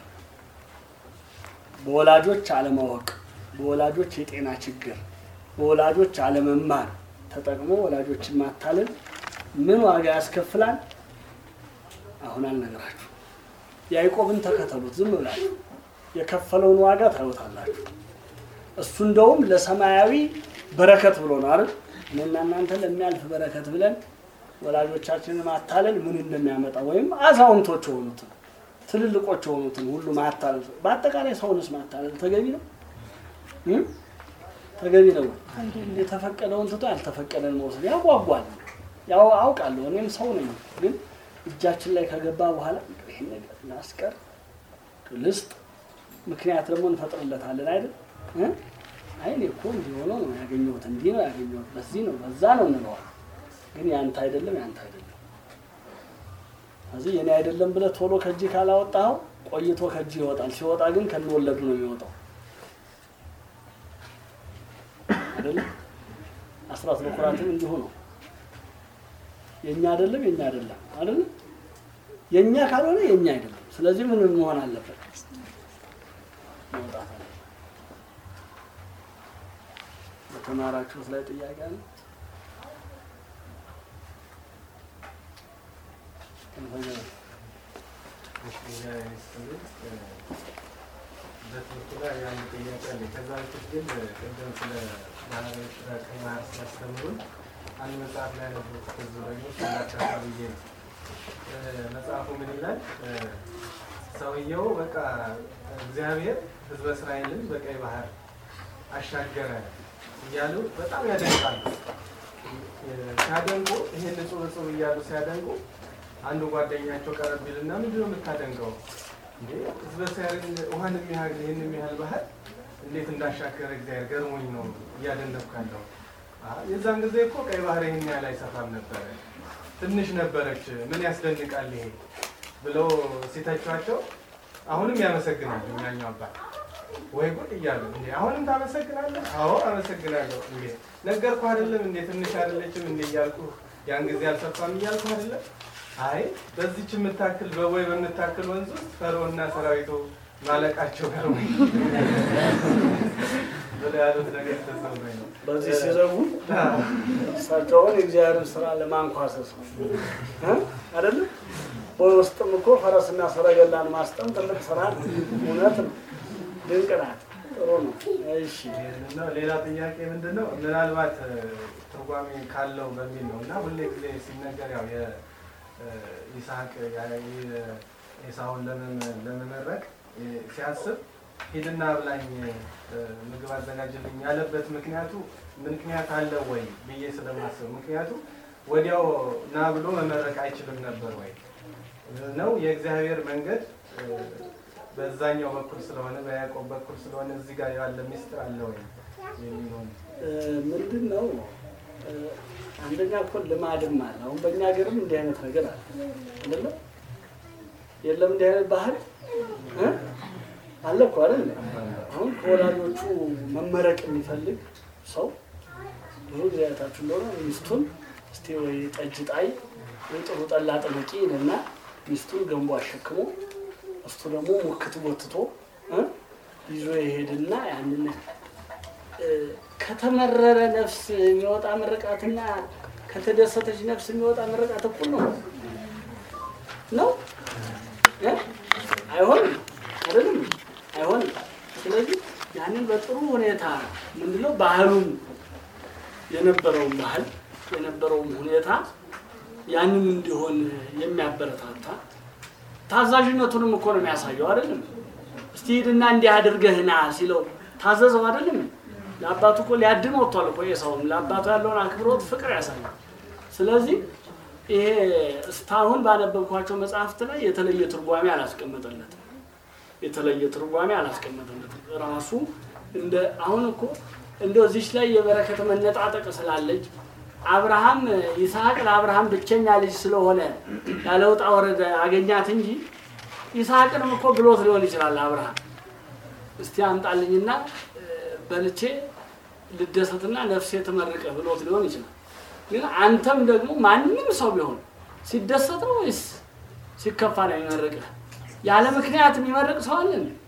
በወላጆች አለማወቅ፣ በወላጆች የጤና ችግር፣ በወላጆች አለመማር ተጠቅሞ ወላጆችን ማታለል ምን ዋጋ ያስከፍላል? አሁን አልነግራችሁ። ያዕቆብን ተከተሉት ዝም ብላችሁ የከፈለውን ዋጋ ታዩታላችሁ። እሱ እንደውም ለሰማያዊ በረከት ብሎ ነው አይደል? እኔና እናንተ ለሚያልፍ በረከት ብለን ወላጆቻችንን ማታለል ምን እንደሚያመጣ ወይም አዛውንቶች የሆኑትን ትልልቆች የሆኑትን ሁሉ ማታለል፣ በአጠቃላይ ሰውንስ ማታለል ተገቢ ነው እ? ተገቢ ነው። የተፈቀደውን ትቶ ያልተፈቀደን መውሰድ ያጓጓል። ያው አውቃለሁ፣ እኔም ሰው ነኝ። ግን እጃችን ላይ ከገባ በኋላ ይህን ነገር ላስቀር ልስጥ ምክንያት ደግሞ እንፈጥርለታለን አይደል? እ? አይ እኔ እኮ እንዲህ ሆኖ ነው ያገኘሁት፣ እንዲህ ነው ያገኘሁት፣ በዚህ ነው በዛ ነው እንለዋለን። ግን ያንተ አይደለም ያንተ አይደለም። ስለዚህ የኔ አይደለም ብለህ ቶሎ ከእጅ ካላወጣኸው ቆይቶ ከእጅ ይወጣል። ሲወጣ ግን ከነወለዱ ነው የሚወጣው አይደለም። አስራት በኩራትም እንዲሁ ነው። የኛ አይደለም የኛ አይደለም አይደለም። የኛ ካልሆነ የኛ አይደለም። ስለዚህ ምን መሆን አለበት? መውጣት አለ። በተማራችሁት ላይ ጥያቄ አለ? በትምህርቱ ላይ አንድ ጥያቄ አለ። ከዛ በፊት ግን ቅድም ስለ ባህላዊ ቀይ ባህር ሲያስተምሩን አንድ መጽሐፍ ላይ ነበርኩት። ብዙ ደግሞ ስላካታ ብዬ ነው። መጽሐፉ ምን ይላል? ሰውየው በቃ እግዚአብሔር ሕዝበ እስራኤልን በቀይ ባህር አሻገረ እያሉ በጣም ያደንቃሉ። ሲያደንቁ ይሄን ንጹህ ንጹህ እያሉ ሲያደንቁ አንዱ ጓደኛቸው ቀረብ ይልና ምንድን ነው የምታደንቀው? እንዴ ሕዝበ እስራኤልን ውሃን የሚያህል ይህን የሚያህል ባህር እንዴት እንዳሻገረ እግዚአብሔር ገርሞኝ ነው እያደነኩ ያለው። የዛን ጊዜ እኮ ቀይ ባህር ይህን ያህል አይሰፋም ነበረ፣ ትንሽ ነበረች። ምን ያስደንቃል ይሄ ብለው ሲተቿቸው አሁንም ያመሰግናሉ። እኛኛው አባት ወይ ጉድ እያሉ እንዴ አሁንም ታመሰግናለህ? አዎ አመሰግናለሁ። እንዴ ነገርኩ አይደለም እንዴ ትንሽ አይደለችም እንዴ እያልኩ ያን ጊዜ አልሰፋም እያልኩ አይደለም አይ በዚች የምታክል በቦይ በምታክል ወንዝ ውስጥ ፈርዖንና ሰራዊቱ ማለቃቸው ጋር ወይ ብለው ያሉት ነገር ተሰማኝ ነው። በዚህ ሲዘጉ እሳቸውን የእግዚአብሔርን ስራ ለማንኳሰስ ነው እ? አይደለም በውስጥም እኮ ፈረስና ሰረገላን ማስጠም ትልቅ ስራ ነው። እውነት ነው። ድንቅ ናት። ጥሩ ነው። እሺ እና ሌላ ጥያቄ ምንድን ነው ምናልባት እ፣ ትርጓሜ ካለው በሚል ነው እና ሁሌ ጊዜ ሲነገር ያው የይስሐቅ ኤሳውን ለመመረቅ እ፣ ሲያስብ ሂድና ብላኝ እ፣ ምግብ አዘጋጅልኝ ያለበት ምክንያቱ ምክንያት አለው ወይ ብዬ ስለማስብ ምክንያቱ ወዲያው ና ብሎ መመረቅ አይችልም ነበር ወይ ነው የእግዚአብሔር መንገድ እ፣ በዛኛው በኩል ስለሆነ በያዕቆብ በኩል ስለሆነ እዚህ ጋር ያለ ሚስጥር አለ ወይ የሚሆን እ፣ ምንድን ነው እ፣ አንደኛ እኮ ልማድም አለ። አሁን በእኛ ሀገርም እንዲህ አይነት ነገር አለ አይደለም? የለም እንዲህ አይነት ባህል እ? አለ እኮ አይደል? አሁን ከወላጆቹ መመረቅ የሚፈልግ ሰው ብዙ ጊዜ አይታችሁ እንደሆነ ሚስቱን እስቲ ወይ ጠጅ ጣይ ወይ ጥሩ ጠላ ጥመቂ ይልና ሚስቱን ገንቦ አሸክሞ እሱ ደግሞ ሙክት ቦትቶ እ? ይዞ ይሄድና ያንን እ፣ ከተመረረ ነፍስ የሚወጣ ምርቃትና ከተደሰተች ነፍስ የሚወጣ ምርቃት እኩል ነው ነው እ? አይሆንም አይደለም አይሆንም ስለዚህ ያንን በጥሩ ሁኔታ ምንድነው ባህሉን የነበረውን ባህል የነበረውን ሁኔታ ያንን እንዲሆን የሚያበረታታ ታዛዥነቱንም እኮ ነው የሚያሳየው አይደለም እስቲ ሂድና እንዲህ አድርገህ ና ሲለው ታዘዘው አይደለም ለአባቱ እኮ ሊያድን ወጥቷል እኮ የሰውም ለአባቱ ያለውን አክብሮት ፍቅር ያሳያል ስለዚህ ይሄ እስካሁን ባነበብኳቸው መጽሐፍት ላይ የተለየ ትርጓሜ አላስቀመጠለትም የተለየ ትርጓሜ አላስቀመጠለትም። ራሱ እንደ አሁን እኮ እንደው እዚች ላይ የበረከት መነጣጠቅ ስላለች አብርሃም ይስሐቅ ለአብርሃም ብቸኛ ልጅ ስለሆነ ያለ ውጣ ወረደ አገኛት እንጂ ይስሐቅንም እኮ ብሎት ሊሆን ይችላል። አብርሃም እስቲ አምጣልኝና እ፣ በልቼ ልደሰትና ነፍሴ ትመርቅህ ብሎት ሊሆን ይችላል። ግን አንተም ደግሞ ማንም ሰው ቢሆን ሲደሰት ነው ወይስ ሲከፋ ነው የሚመርቅህ? ያለ ምክንያት የሚመርቅ ሰው አለ እንዴ?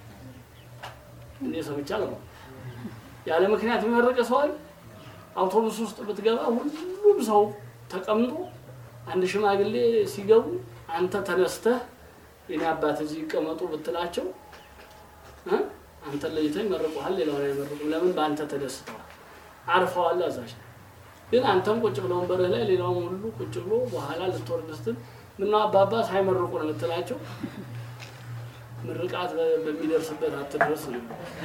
እኔ ሰምቻለሁ። ያለ ምክንያት የሚመርቅ ሰው አለ? አውቶቡስ ውስጥ ብትገባ ሁሉም ሰው ተቀምጦ አንድ ሽማግሌ ሲገቡ አንተ ተነስተህ የኔ አባት እዚህ ይቀመጡ ብትላቸው እ? አንተን ለይተው ይመርቁሃል፣ ሌላውን አይመርቁም። ለምን? በአንተ ተደስተዋል፣ አርፈዋል። አዛዥ ግን አንተም ቁጭ ብለው ወንበርህ ላይ ሌላውም ሁሉ ቁጭ ብሎ በኋላ ልትወርድ ስትል ምነው አባባ ሳይመርቁ ነው የምትላቸው? ምርቃት በ- በሚደርስበት አትድረስ ነው።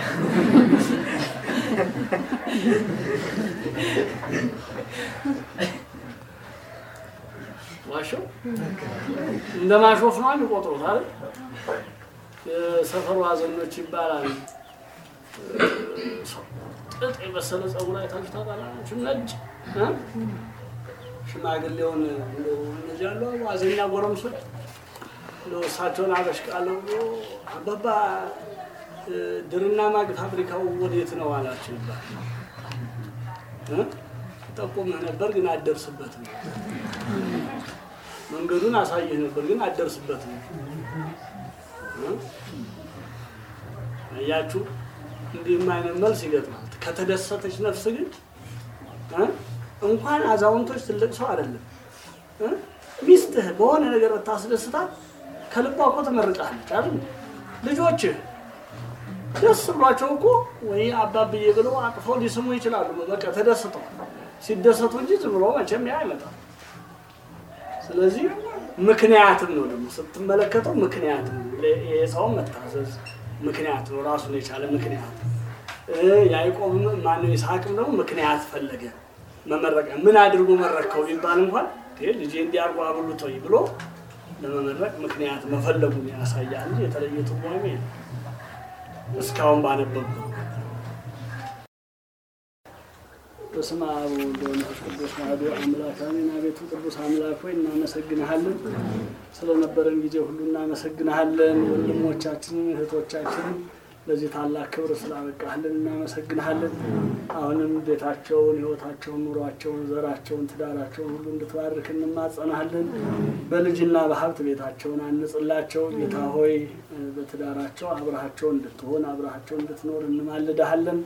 ዋሸው እንደ ማሾፍ ነው የሚቆጥሩት አይደል? የሰፈሩ አዘኖች ይባላል። ጥጥ የመሰለ ጸጉር አይታችሁ ታውቃላችሁ? ነጭ እ? ሽማግሌውን እንደው እነዚህ ያሉ አዘኛ ጎረምሶች እንደው እሳቸውን አበሽቃለሁ ብሎ አባባ እ፣ ድርና ማግ ፋብሪካው ወዴት ነው አላቸው ይባላል። እ? ጠቁምህ ነበር ግን አትደርስበትም። መንገዱን አሳይህ ነበር ግን አትደርስበትም። እ? አያችሁ እንዲህም አይነት መልስ ይገጥማል። ከተደሰተች ነፍስ ግን እ? እንኳን አዛውንቶች ትልቅ ሰው አይደለም እ? ሚስትህ በሆነ ነገር ብታስደስታት ከልቧ እኮ ትመርቃለች አይደል? ልጆችህ ደስ ብሏቸው እኮ ወይ አባብዬ ብሎ አቅፈው ሊስሙ ይችላሉ። በቃ ተደስተው ሲደሰቱ እንጂ ዝም ብሎ መቼም ያ አይመጣም። ስለዚህ ምክንያትም ነው ደግሞ ስትመለከተው ምክንያት ነው። ይሄ ሰው መታዘዝ ምክንያት ነው፣ ራሱን የቻለ ምክንያት። እ፣ ያዕቆብም ማነው ይስሐቅም ደግሞ ምክንያት ፈለገ መመረቂያ። ምን አድርጎ መረከው ቢባል እንኳን ይሄ ልጄ እንዲያርጎ አብሉት ወይ ብሎ ለመመረቅ ምክንያት መፈለጉን ያሳያል እንጂ የተለየ ትርጓሜ የለም። እስካሁን ባነበብኩ በስመ አብ ወወልድ ወመንፈስ ቅዱስ አሐዱ አምላክ አሜን። አቤቱ ቅዱስ አምላክ ሆይ እናመሰግንሃለን፣ ስለነበረን ጊዜ ሁሉ እናመሰግንሃለን። ወንድሞቻችንን እህቶቻችንን ለዚህ ታላቅ ክብር ስላበቃህልን እናመሰግንሃለን። አሁንም ቤታቸውን፣ ሕይወታቸውን፣ ኑሯቸውን፣ ዘራቸውን፣ ትዳራቸውን ሁሉ እንድትባርክ እንማጸናሃለን። በልጅና በሀብት ቤታቸውን አንጽላቸው ጌታ ሆይ በትዳራቸው አብረሃቸው እንድትሆን አብረሃቸው እንድትኖር እንማልድሃለን።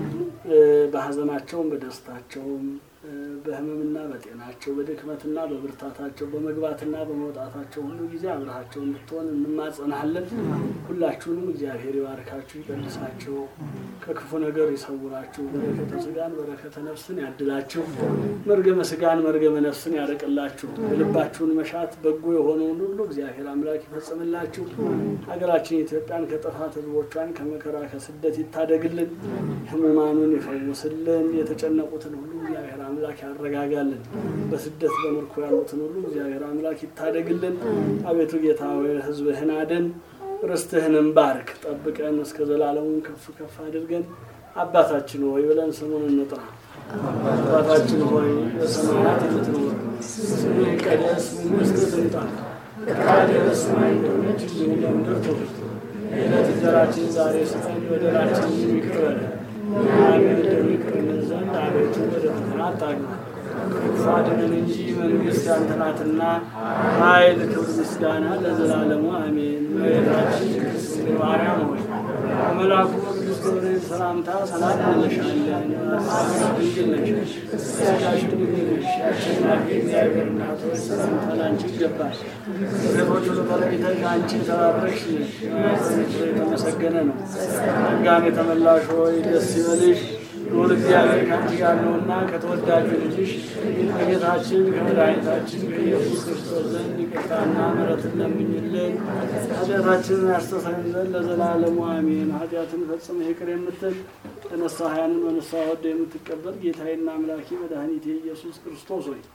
በሀዘናቸውም በደስታቸውም በህመምና በጤናቸው በድክመትና በብርታታቸው በመግባትና በመውጣታቸው ሁሉ ጊዜ አብረሃቸው እንድትሆን እንማጸናሃለን። ሁላችሁንም እግዚአብሔር ይባርካችሁ፣ ይቀድሳችሁ፣ ከክፉ ነገር ይሰውራችሁ፣ በረከተ ስጋን በረከተ ነፍስን ያድላችሁ፣ መርገመ ስጋን መርገመ ነፍስን ያርቅላችሁ፣ የልባችሁን መሻት በጎ የሆነውን ሁሉ እግዚአብሔር አምላክ ይፈጽምላችሁ። ሀገራችን ኢትዮጵያን ከጥፋት ህዝቦቿን ከመከራ ከስደት ይታደግልን፣ ህሙማኑን ይፈውስልን፣ የተጨነቁትን ሁሉ እግዚአብሔር አምላክ ያረጋጋልን። በስደት በምርኮ ያሉትን ሁሉ እግዚአብሔር አምላክ ይታደግልን። አቤቱ ጌታ ሆይ ህዝብህን አድን፣ ርስትህንም ባርክ፣ ጠብቀን እስከ ዘላለሙን ከፍ ከፍ አድርገን አባታችን ሆይ ብለን ስሙን እንጥራ። አባታችን ሆይ በሰማያት የምትኖር ስምህ ይቀደስ፣ መንግስትህ ትምጣ፣ ፈቃድህ በሰማይ እንደሆነች እንዲሁ በምድር ትሁን። የዕለት እንጀራችንን ዛሬ ስጠን፣ በደላችንን ይቅር በለን እኛም እንደሚቅርልን ዘንድ አቤቱ ወደ ፈተና አታግባን፣ ከክፉ አድነን እንጂ መንግሥት ያንተ ናትና ኃይል፣ ክብር፣ ምስጋና ለዘላለሙ አሜን። እመቤታችን ቅድስት ድንግል ማርያም ሆይ በመልአኩ ቅዱስ ገብርኤል ሰላምታ ሰላም እንልሻለን። ሐሳብሽ ድንግል ነሽ፣ ሥጋሽ ድንግል ነሽ። የአሸናፊ እግዚአብሔር እናት ሆይ ሰላምታ ላንቺ ይገባል። ከሴቶች ሁሉ ተለይተሽ አንቺ የተባረክሽ ነሽ፣ የማኅፀንሽ ፍሬ የተመሰገነ ነው። ጸጋን የተመላሽ ሆይ ደስ ይበልሽ ልዑል እግዚአብሔር ከአንቺ ጋር ነውና ከተወዳጁ ልጅሽ ከጌታችን ከመድኃኒታችን ከኢየሱስ ክርስቶስ ዘንድ ይቅርታና ምሕረትን ለምኝልን ኃጢአታችንን ያስተሰርይ ዘንድ ለዘላለሙ አሜን። ኃጢአትን ፈጽመህ ይቅር የምትል ተነሳህያንን በንስሐ ወደ የምትቀበል ጌታዬና አምላኬ መድኃኒቴ ኢየሱስ ክርስቶስ ሆይ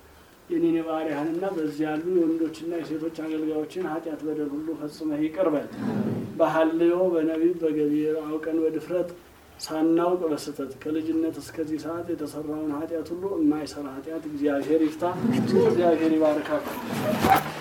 የኔን የባሪያህንና በዚህ ያሉ የወንዶችና የሴቶች አገልጋዮችን ኃጢአት በደል ሁሉ ፈጽመህ ይቅር በል። በሐልዮ በነቢብ በገቢር አውቀን በድፍረት ሳናውቅ በስተት ከልጅነት እስከዚህ ሰዓት የተሰራውን ኃጢአት ሁሉ የማይሰራ ኃጢአት እግዚአብሔር ይፍታ። እግዚአብሔር ይባርካችሁ።